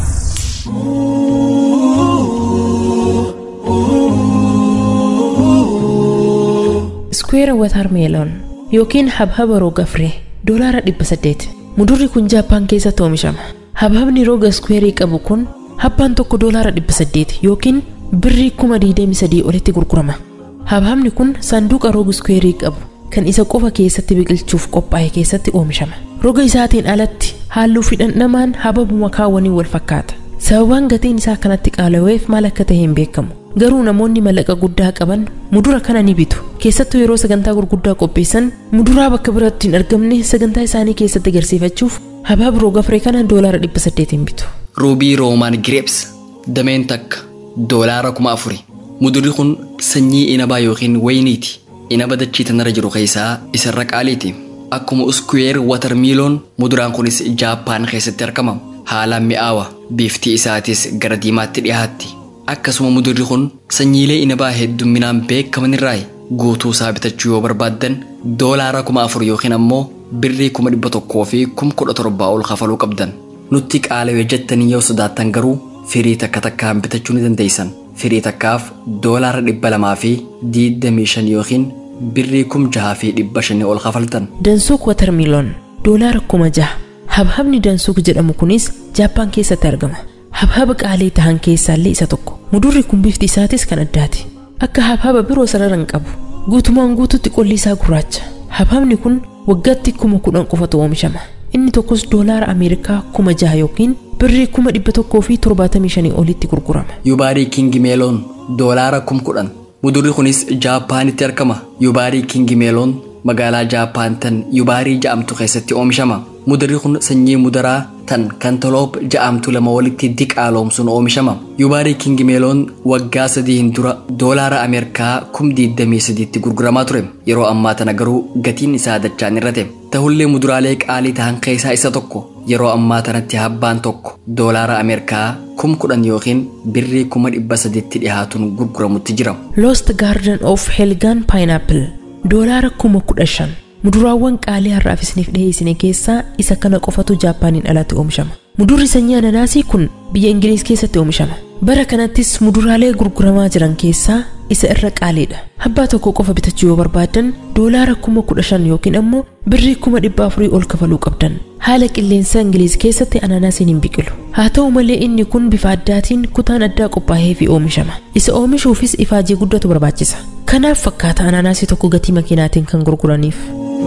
Square Watermelon yookiin habhaba roga firee doolaara dhibba saddeet. Mudurri kun Jaappaan keessatti oomishama. Habhabni roga square qabu kun habbaan tokko doolaara dhibba saddeet yookiin birrii kuma diidami sadii olitti gurgurama. Habhabni kun saanduqa roga square qabu kan isa qofa keessatti biqilchuuf qophaa'e keessatti oomishama. Roga isaatiin alatti halluu fi dhandhamaan hababuma kaawwanii wal fakkaata. Sababaan gatiin isaa kanatti qaala'eef maal akka ta'e hin beekamu. Garuu namoonni mallaqa guddaa qaban mudura kana ni bitu. Keessattuu yeroo sagantaa gurguddaa qopheessan muduraa bakka biraatti hin argamne sagantaa isaanii keessatti agarsiifachuuf habaab roga firee kana doolaara dhibba saddeetiin bitu. Ruubii Roomaan Gireeps dameen takka doolaara kuma afuri. Mudurri kun sanyii inabaa yookiin wayiniiti. Inaba dachii tanarra jiru keessaa isarra qaaliiti. Akkuma uskuweer watarmiiloon muduraan kunis Jaappaan keessatti argama. Haalaan mi'aawa. Bifti isaatis gara diimaatti dhiyaatti. Akkasuma mudurri kun sanyiilee inabaa heddumminaan beekaman irraa guutuu isaa bitachuu yoo barbaaddan doolaara kuma afur yookiin ammoo birrii kuma dhibba tokkoo fi kuma kudha torbaa ol kafaluu qabdan. Nutti qaala'ee jettanii yoo sodaattan garuu firii takka takkaan bitachuu ni dandeessan. Firii takkaaf doolaara dhibba lamaa fi diidamii shan yookiin birrii kum jahaa fi dhibba shanii ol kafaltan. Dansuuk watarmiiloon doolaara kuma jaha. Habhabni dansuuk jedhamu kunis Jaappaan keessatti argama. Habhaba qaalii tahan keessaallee isa tokko. Mudurri kun bifti isaatis kan addaati. Akka habhaba biroo sarara hin qabu. Guutumaan guututti qolli isaa gurraacha. Habhabni kun waggaatti kuma kudhan qofatu oomishama. Inni tokkos doolaara Ameerikaa kuma jaha yookiin birrii kuma dhibba tokkoo fi torbaatamii shanii olitti gurgurama. Yubaarii Kingi Meeloon doolaara kum kudhan. Mudurri kunis Jaappaanitti argama. Yubaarii Kingi Meeloon magaalaa Jaappaan tan Yubaarii ja'amtu keessatti oomishama. Mudurri kun sanyii mudaraa tan kantaloop ja'amtu lama walitti diqaaloomsuun oomishama. Yubaarii Kingi Meeloon waggaa sadiin dura doolaara Ameerikaa kum diidamii sadiitti gurguramaa ture. Yeroo ammaa tana garuu gatiin isaa dachaan irrate. Tahullee muduraalee qaalii tahan keessaa isa tokko. Yeroo ammaa tanatti habbaan tokko doolaara Ameerikaa kum kudhan yookiin birrii kuma dhibba sadiitti dhiyaatuun gurguramutti jira. Lost Garden of Helgan Pineapple doolaara kuma kudha shan. Muduraawwan qaalii har'aaf isiniif dhiyeessine keessaa isa kana qofatu Jaappaaniin alatti oomishama. Mudurri sanyii ananaasii kun biyya Ingiliiz keessatti oomishama. Bara kanattis muduraalee gurguramaa jiran keessaa isa irra qaaliidha. Habbaa tokko qofa bitachuu yoo barbaadan doolaara kuma kudha shan yookiin ammoo birrii kuma dhibba afurii ol kafaluu qabdan. Haala qilleensa Ingiliiz keessatti ananaasiin hin biqilu. Haa ta'u malee inni kun bifa addaatiin kutaan addaa qophaa'ee fi oomishama. Isa oomishuufis ifaajii guddatu barbaachisa. Kanaaf fakkaata ananaasii tokko gatii makiinaatiin kan gurguraniif.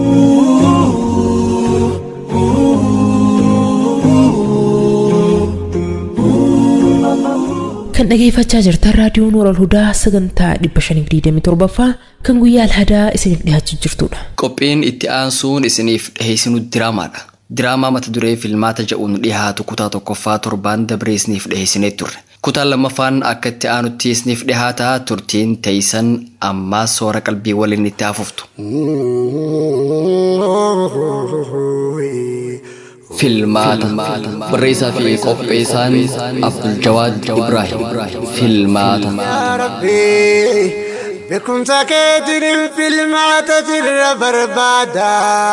kan dhageeffachaa jirtan raadiyoon Nuur Al-Hudaa sagantaa 527ffaa kan guyyaa alhadaa isiniif dhiyaachuu jirtudha. Qophiin itti aansuun isiniif dhiheessinu diraamaadha. Diraamaa mata duree filmaata jedhuun dhiyaatu kutaa tokkoffaa torbaan dabree isiniif dhiheessinee turre. Kutaan lammaffaan akka itti aanutti isiniif dhiyaataa turtiin teeysan ammaa soora qalbii waliin itti hafuftu. Filmaata barreessaa fi qopheessaan Abdul Jawaad Ibrahim. Filmaata. Beekumsa keetiin filmaata jirra barbaada.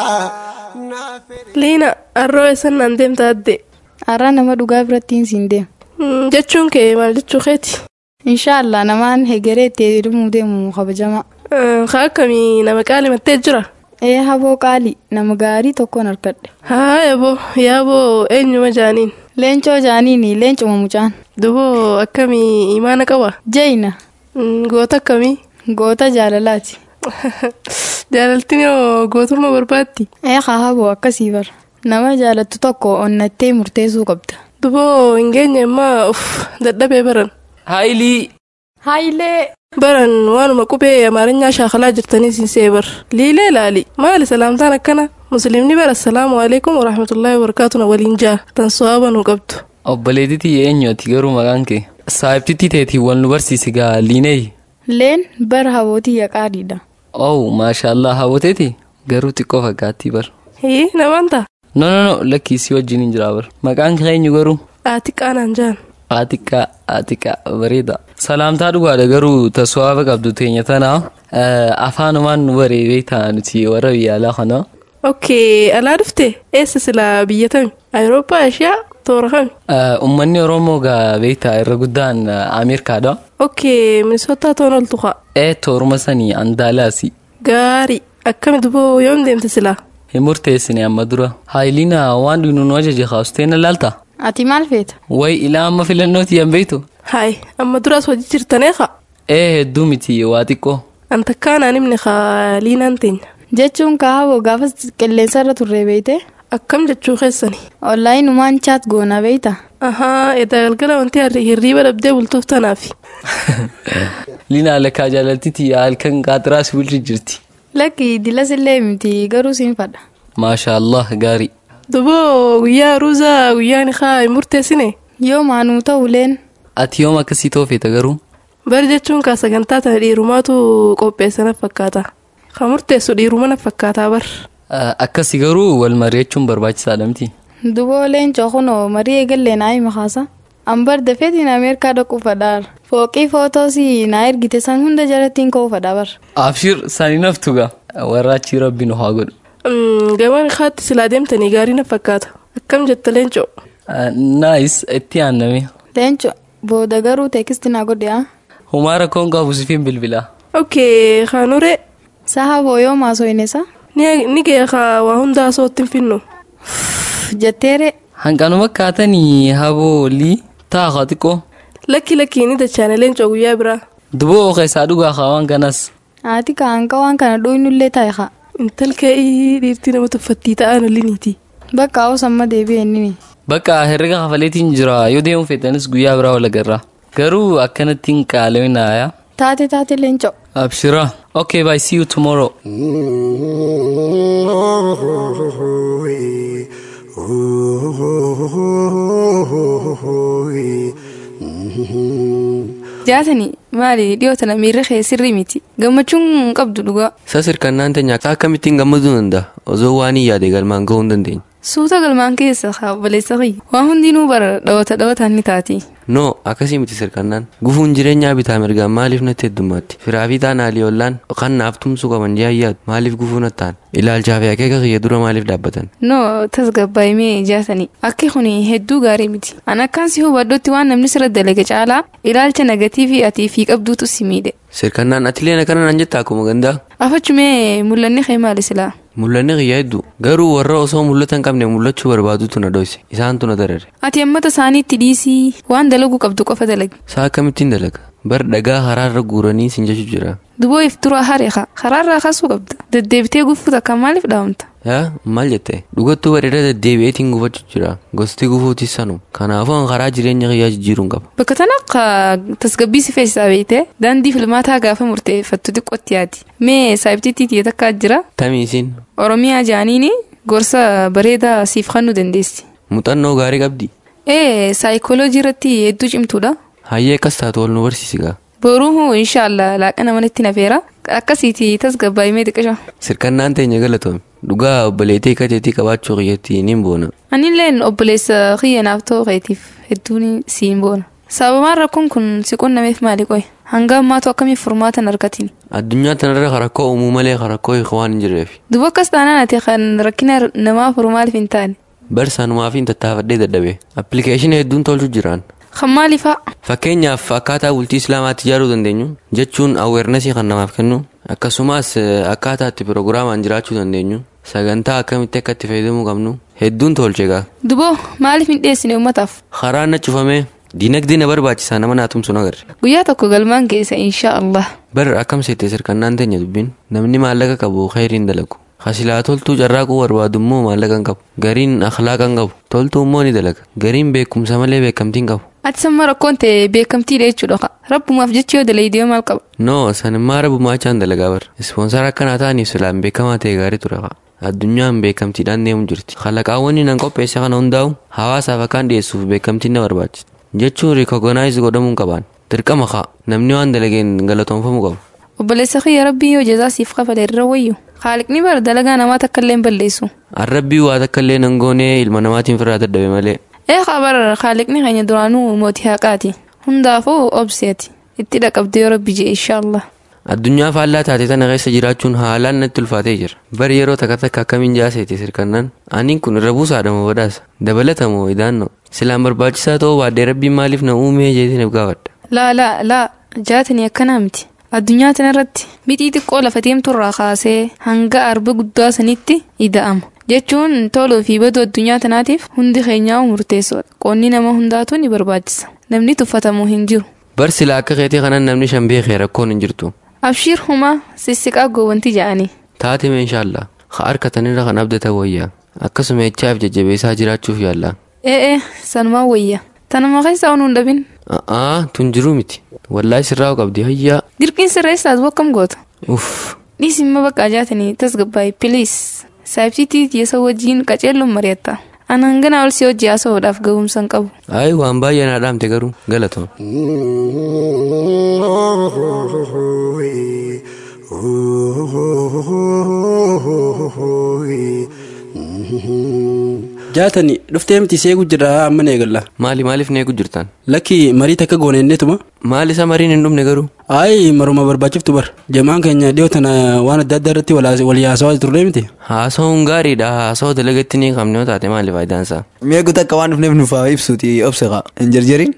Liina arroo eessan naan deemta adde. Har'a nama dhugaa birattiin siin deema. Jechuun kee maal jechuu keeti? Inshaallah namaan hegeree itti hidhamuu deemu kabajamaa. Ka akkamii nama qaalimattee jira? Ee haboo qaali nama gaarii tokkoon harkadhe. Haa yaaboo yaaboo eenyuma jaaniin? Leencoo jaaniini leencuma mucaan. Duboo akkamii imaana qaba? Jeyna. Goota akkamii? Goota jaalalaati. Jaalaltiin yoo gootummaa barbaaddi? Ee haa haboo akkasii bara. Nama jaalattu tokko onnattee murteessuu qabda. Duboo hin geenye ammaa uff dadhabee baran. Haayilii. Haayilee. Baran waanuma qubee amaarinyaa shaakalaa jirtanii siin seebar. Liilee laali. Maali salaamtaan akkana? Musliimni bara assalaamu alaikum warahmatullaahi wabarakaatuna waliin jaa. Tan so'aaba nu qabdu. Obboleetitii eenyuoti garuu maqaan kee? Saayibtitti teetii wal nu barsiisi gaa liinee. Leen bara habootii yaqaadhiidha. Oh maashaallah hawwateeti garuu xiqqoo fakkaattii bar. Hii namaan ta'a. No no no lakkiisii wajjin hin jiraa bar. Maqaan kee eenyu garuu? Atiqqaa naan jaan. Atiqqaa atiqqaa bareeda. Salaamtaa dhugaadha garuu taswaaba qabdu teenya tanaa afaanumaan nu baree beektaa nuti warra biyya alaa kana. Okay, alaa dhufte eessa silaa biyya tami? Awurooppaa, Ashiyaa, toora kami? Uummanni Oromoo gaa beektaa irra guddaan Ameerikaadha. Okay, Minisootaa toon oltu kaa. Ee tooruma sanii Andaalaasi. Gaarii, akkami duboo yoom deemte silaa? Hin murteessine amma dura. Haayiliina waan dhuynu nu ajaje haasteena laalta. Ati maal feeta? Way ilaa amma filannooti yan beektu. Haay, amma duraas hojii jirtanee kaa? Ee hedduu miti waa xiqqoo. An takkaan himne kaa liinaan teenya. Jechuun kaaboo gaafas qilleensa irra turre beeyte? Akkam jechuu keessani? Onlaayinumaan chaat goona beeyta? Ahaa, edda galgala wanti hirriiba dhabdee bultoof tanaafi. Liina lakkaa jaalaltiti halkan qaxiraas bulchi jirti. Lakki dilas illee miti garuu siin fadha. Maasha Allah gaarii. Duboo guyyaa ruuzaa guyyaan kaa hin murteessine? Yoo maanuu ta'uleen. Ati yoom akkasii toofeeta garuu? Bar jechuun kaa sagantaa tana dhiirumaatu qopheessana fakkaata. Kan murteessu dhiiruma na fakkaataa bar. Akkasi garuu wal mari'achuun barbaachisaadha miti. Dubooleen cookunoo marii eegallee naa hima kaasa. Ambar dafeetiin Ameerikaa dhaquu fadhaar. Fooqii footoosii naa ergite san hunda jalattiin ka'uu fadhaa bar. Abshir sanii naftu gaa warra achii rabbi nu haa godhu. Gamaan kaatti silaa deemtanii gaarii na fakkaata. Akkam jetta leencoo? Naayis itti aanname. Leencoo booda garuu teekisti naa godhe haa. Humaa rakkoon qabu sifiin bilbilaa. Okay, kaanuree. Saha booyoo maasoo inesa. Ni geekaa waa hundaa sootti hin finnu. Jetteere. Hanqanuma kaatanii haboolii taa'a xiqqoo. Lakki lakki ni dachaane leencoo guyyaa biraa. Duboo keessaa dhugaa waan kanas. Haati kaanqa waan kana dhooynullee taa'e haa. Intalkee dhiirtii nama tuffattii ta'an oliniiti. Bakka hawaasa amma deebi'e inni. Bakka herrega kafaleetiin jira yoo deemu feetanis guyyaa biraa wal agarra. Garuu akkanatti hin qaala'inaa. Taate taate leencoo. Abshira. Okay, bye. See you tomorrow. Jaatani maali dhiyoo tana miirri kee sirrii miti gammachuun qabdu dhugaa. Sasirkannaan teenya akkamittiin gammaduu danda'a osoo waan hin yaade galmaan gahuu hin dandeenye. Suuta galmaan keessa obboleessa kiyya waan hundinuu bara dhawata dhawataan ni taati. Noo akkasii miti sirkannaan gufuun jireenyaa bitaa mirgaan maaliif natti heddummaatti firaafi ta'an haalii ollaan kan naaf tumsuu qaban jaayyaatu maaliif gufuu nattaan ilaalchaa fi akeeka kiyya dura maaliif dhaabbatan. Noo tasgabbaa'imee jaatani akki kun hedduu gaarii miti an akkaan si hubadhutti waan namni sirra dalage caalaa ilaalcha negatiivii atii fi qabduutu si miidhe. Sirkannaan atileen akkana naan jetta akkuma gandaa. Afachumee mul'anni kee maali silaa? Mul'anni kiyya hedduu garuu warra osoo mul'ata hin qabne mul'achuu barbaadutu na dhoyse isaantu na darare. Ati ammata isaaniitti dhiisii waan dalagu qabdu qofa dalagi. Saa akkamittiin dalaga bar dhagaa karaarra guuranii sin jechu jira. Duboo ifturaa hareeqa karaarraa kaasuu qabda deddeebitee gufuu takka maaliif dhaamta? Yaa maal jette dhugattuu bareedaa deddeebi'eetiin gufachuu jira gosti gufuutis sanu kanaafuu an karaa jireenya kiyyaa jijjiiruun qaba. Bakka tana akka tasgabbii si feesisaa beekte daandii filmaataa gaafa murteeffattu xiqqootti yaadi. Mee saayibtiitti takka jira? Tamiisiin. Oromiyaa jaaniini gorsa bareedaa siif kennuu dandeessi. Muuxannoo gaarii qabdi. Ee saayikooloojii irratti hedduu cimtuudha. Hayyee akkas taatu wal nu barsiisi gaa. Boruu inshaallah laaqana manatti nafeera akkasiiti tasgabbaa'imee xiqqisha. Sirkannaan teenya galatoome dhugaa obboleettii kateetii qabaachuu kiyyatti niin boona. Anilleen obboleessa kiyya naaf ta'uu keetiif hedduun siin boona. Sababaan rakkoon kun si qunnameef maali qoy? Hanga ammaatu akkamiif furmaata hin argatin? Addunyaa tanarra rakkoo uumuu malee rakkoo hiikoo waan hin jirreef. Duba akkas taanaan ati kan rakkina namaa furu maaliif hin taane? Barsaanumaa fi tattaafadhee dadhabe. Appilikeeshinii hedduun tolchu jiraan. Kan maalifaa? Fakkeenyaaf akkaataa bultii islaamaatti ijaaruu dandeenyu jechuun aweernesii kan namaaf kennu akkasumas akkaataa itti pirogiraamaan jiraachuu dandeenyu sagantaa akkamitti akka itti fayyadamuu qabnu hedduun tolche gaa. Duboo maaliif hin dhiyeessine uummataaf? Karaan na cufamee diinagdee na barbaachisaa nama naa tumsu agarre. Guyyaa tokko galmaan keessa insha Allah. Bar akkam seete sirkannaan teenya dubbiin namni maallaqa qabu khayriin dalagu. Hasilaa toltuu carraaquu barbaadu immoo maallaqa hin qabu. Gariin akhlaaqa hin qabu. Toltuu immoo ni dalaga. Gariin beekumsa malee beekamtii hin qabu. Ati samma rakkoon ta'e beekamtiidha jechuudha. Rabbumaaf jecha yoo dalayidee maal qaba? Noo sanimmaa rabbumaa achaan dalagaa bar. Ispoonsara akkanaa ta'aniif silaan beekamaa ta'e gaarii ture. Addunyaan beekamtiidhaan deemu jirti. Kalaqaawwan nan qopheesse kana hundaa'u hawaasaaf akkaan dhiyeessuuf beekamtiin na barbaachisa. Jechuun rikogonaayiz godhamuu qaban. Dirqama kaa namni waan dalageen galatoomfamuu qabu. Obboleessa kiyya rabbii yoo jazaa siif kafale irra wayyu. Haaliqni bara dalagaa namaa takka illee hin balleessu. Arrabbii waa takka illee nan goonee ilma namaatiin firraa dadhabe malee. Ee bara haaliqni keenya duraanuu mootii haqaati. Hundaafuu obseeti. Itti dhaqabdee yoo rabbi jee inshaallah. Addunyaa faallaa taate tana keessa jiraachuun haalaan natti ulfaatee jira. Bari yeroo takka takka akkamiin jaaseeti sirkannaan. Aniin kun irra buusaadha moo badhaasa? Dabalata moo idaannoo? Silaan barbaachisaa ta'uu baaddee rabbiin maaliif na uumee jeetiin gaafadha. Laa laa laa jaatanii akkanaa miti. Addunyaa tanarratti mixii xiqqoo lafa deemturraa kaasee hanga arba guddaa sanitti ida'ama. Jechuun toluu fi baduu addunyaa tanaatiif hundi keenyaa murteessoodha. Qoonni nama hundaatu ni barbaachisa. Namni tuffatamuu hin jiru. Bar silaa akka keetii kanan namni shan beekee rakkoon hin jirtu. Abshiir humaa sissiqaa goowwanti ja'anii. Taate meeshaallah ha harkatanirra kan abdata wayyaa akkasuma echaaf jajjabeessaa jiraachuuf yaalla. Ee sanumaa wayya. Tanuma keessa onuun dhabin. A'aa tun jiruu miti. Wallaahi sirraa qabdi hayyaa. Dirqiin sirreessaas bokkam goota. Uff. Dhiisimma bakka jaatanii tasgabbaa'e piliis. Saayibsiitii jeessa wajjiin qaceelluun mari'atta. Ana hangana ol si hojii haasa'uudhaaf ga'umsa hin qabu. Ayi waan baay'ee naa dhaamte garuu galatoon. jaatani dhuftee miti seegu jira amma neegalla Maali maaliif neegu jirtan? lakki marii takka goonennetuma Maali isa mariin hin dhumne garuu? ayi maruma barbaachiftu bar jamaan keenya dhiyoo tana waan adda addaa irratti wal yaasawaa turre miti Haasawuun gaariidha haasawaa dalagatti ni qabne yoo taate maali faayidaan isaa? Meequ takka waan dhufneef nuuf haa ibsuuti obseqa hin jarjarin.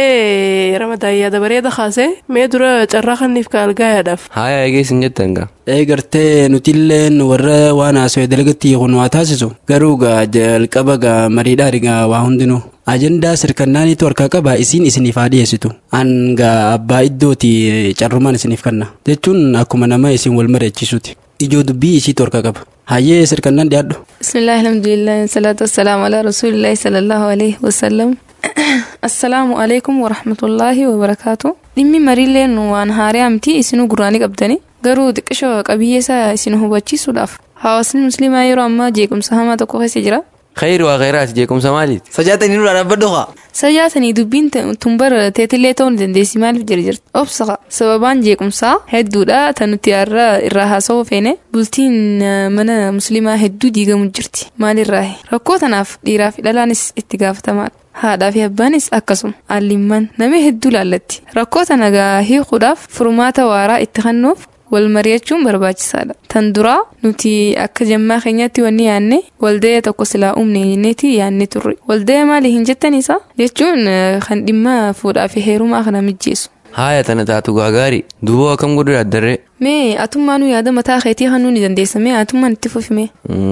Ee ramadaan yaada bareeda kaasee mee dura carraa kanniif ka algaayaadhaaf. Haaya eegees hin jettan gaa. ee gartee nutilleen warra waan haasawee dalagatti kun waa taasisu garuu gaa jalqaba gaa mariidhaa rigaa waa hundinuu ajandaa sirkannaaniitu harkaa qaba isiin isiniif haa dhiyeessitu an gaa abbaa iddooti carrumaan isiniif kanna jechuun akkuma nama isin wal mari'achiisuuti ijoo dubbii isiitu harkaa qaba hayyee sirkannaan dhiyaadhu Bismillah alhamdulillah salatu wassalamu ala rasulillahi sallallahu alaihi wasallam. Assalaamu alaikum wa rahmatullahi wa barakaatu. Dhimmi mariilleen waan haaraa miti isinuu gurraanii qabdani garuu xiqqishoo qabiyyeesaa isin hubachiisuudhaaf hawaasni musliimaa yeroo ammaa jeequmsa hamaa tokko keessa jira. Khayri waa khayraati jeequmsa maaliiti? Sajaatanii nurraa dhaabbadhu haa. Sajaatanii dubbiin tumbar teetillee ta'uu ni dandeessi maaliif jirti obsa sababaan jeequmsaa hedduudha tan nuti har'a irraa haasa'uu feene bultiin mana musliimaa hedduu diigamu jirti maalirraa rakkoo tanaaf dhiiraa fi dhalaanis itti gaafatamadha. haadhaa fi abbaanis akkasuma allimman namni hedduu laallatti rakkoo tana gaa hiikuudhaaf furmaata waaraa itti kennuuf wal mari'achuun barbaachisaadha tan duraa nuti akka jammaa keenyatti wanni yaanne walda'ee tokko silaa uumne jenneeti yaanne turre walda'ee maali hin jettaniisa jechuun kan dhimma fuudhaa fi heerumaa kana mijjeessu. Haaya tana taatu gaa gaarii duuboo akkam godhu yaaddarree? Mee atummaanuu yaada mataa keetii hannuu ni dandeessa mee atummaan itti fufime.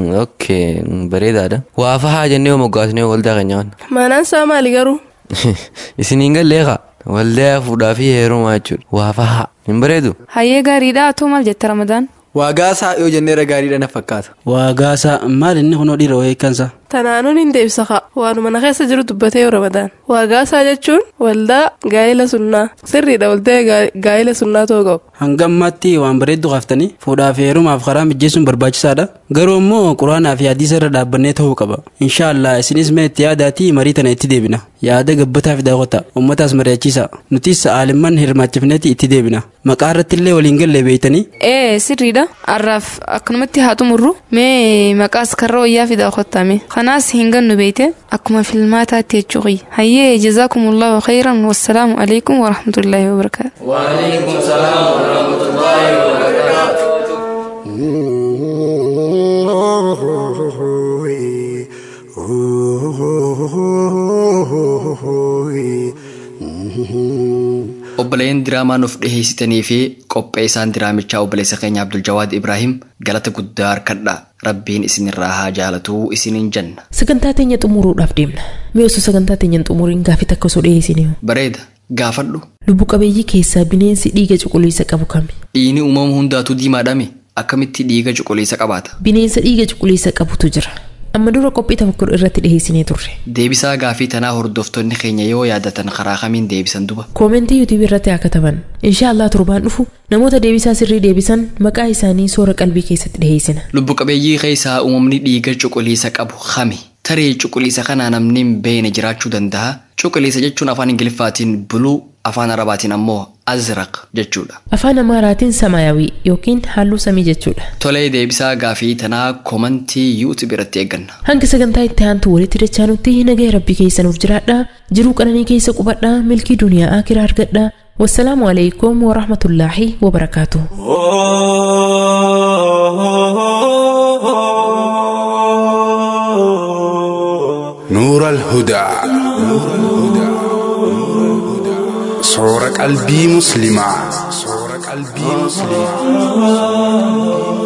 Okay bareedaadha. Waa fahaa jennee moggaasnee waldaa keenya waan. Maanaan isaa maali garuu? Isiniin galleeqa waldaa fuudhaa fi heerumaa jechuudha. Waa fahaa hin bareedu? Hayyee gaariidha atoo maal jetta ramadaan? Waagaasaa yoo jenneera gaariidha na fakkaata. waagaasaa maal inni kunoo dhiira wayii kansa Tanaanuun hin deebisa kaa waanuma na keessa jiru dubbatee yoo ramadaan. Waagaasaa jechuun waldaa gaa'ila sunnaa sirriidha waldaa gaa'ila sunnaa ta'uu qabu. hanga ammaatti waan bareeddu kaaftanii fuudhaa fi heerumaaf karaa mijjeessuun barbaachisaadha garuu immoo quraanaa fi hadiisa irra dhaabbannee ta'uu qaba inshaallah isinis mee itti yaadaatii marii tana itti deebina yaada gabbataa fi daawwata ummataas mari'achiisa nutis aalimman hirmaachifneeti itti deebina maqaa irratti illee waliin galle beeytanii Ee sirriidha har'aaf akkanumatti haa xumurru mee maqaas karra wayyaa fi daawwattame kanaas hin gannu beeyte akkuma filmaataatti jechuu hayyee jazaakumullahu khayran wassalaamu alaikum warahmatullaahi wabarakaatu. وعليكم السلام ورحمة الله وبركاته obboleen diraamaa nuuf dhiheessitanii fi qopheessaan diraamichaa obboleessa keenya Abdul Jawaad Ibrahim galata guddaa harkadha rabbiin isinirraa haa jaalatuu isiniin jenna sagantaa teenya xumuruudhaaf deemna mee osoo sagantaa teenya hin xumuriin gaafii takka osoo dhiyeessine bareeda gaafadhu lubbu qabeeyyii keessaa bineensi dhiiga cuquliisa qabu kami dhiigni uumama hundaatu diimaadhame akkamitti dhiiga cuquliisa qabaata bineensa dhiiga cuquliisa qabutu jira amma dura qophii tafakkur irratti dhiheessinee turre deebisaa gaafii tanaa hordoftoonni keenya yoo yaadatan karaa kamiin deebisan duba koomentii yuutuubii irratti haa kataban inshaallah torbaan dhufu namoota deebisaa sirrii deebisan maqaa isaanii soora qalbii keessatti dhiheessina lubbu qabeeyyii keessaa uumamni dhiiga cuquliisa qabu kami tarii cuquliisa kanaa namni hin beekne jiraachuu danda'a cuquliisa jechuun afaan ingiliffaatiin buluu afaan arabaatiin ammoo azraq jechuudha afaan amaaraatiin samaayawii yookiin halluu samii jechuudha tolee deebisaa gaafii tanaa koomentii yuutuubii irratti eegganna hanga sagantaa itti aantu walitti dachaanutti nagaya rabbii keessanuuf jiraadha jiruu qananii keessa qubadha milkii duniyaa akiraa argadha wassalaamu alaykum warahmatullaahi wabarakaatu نور الهدى صورة قلبي مسلمة صورة قلبي مسلمة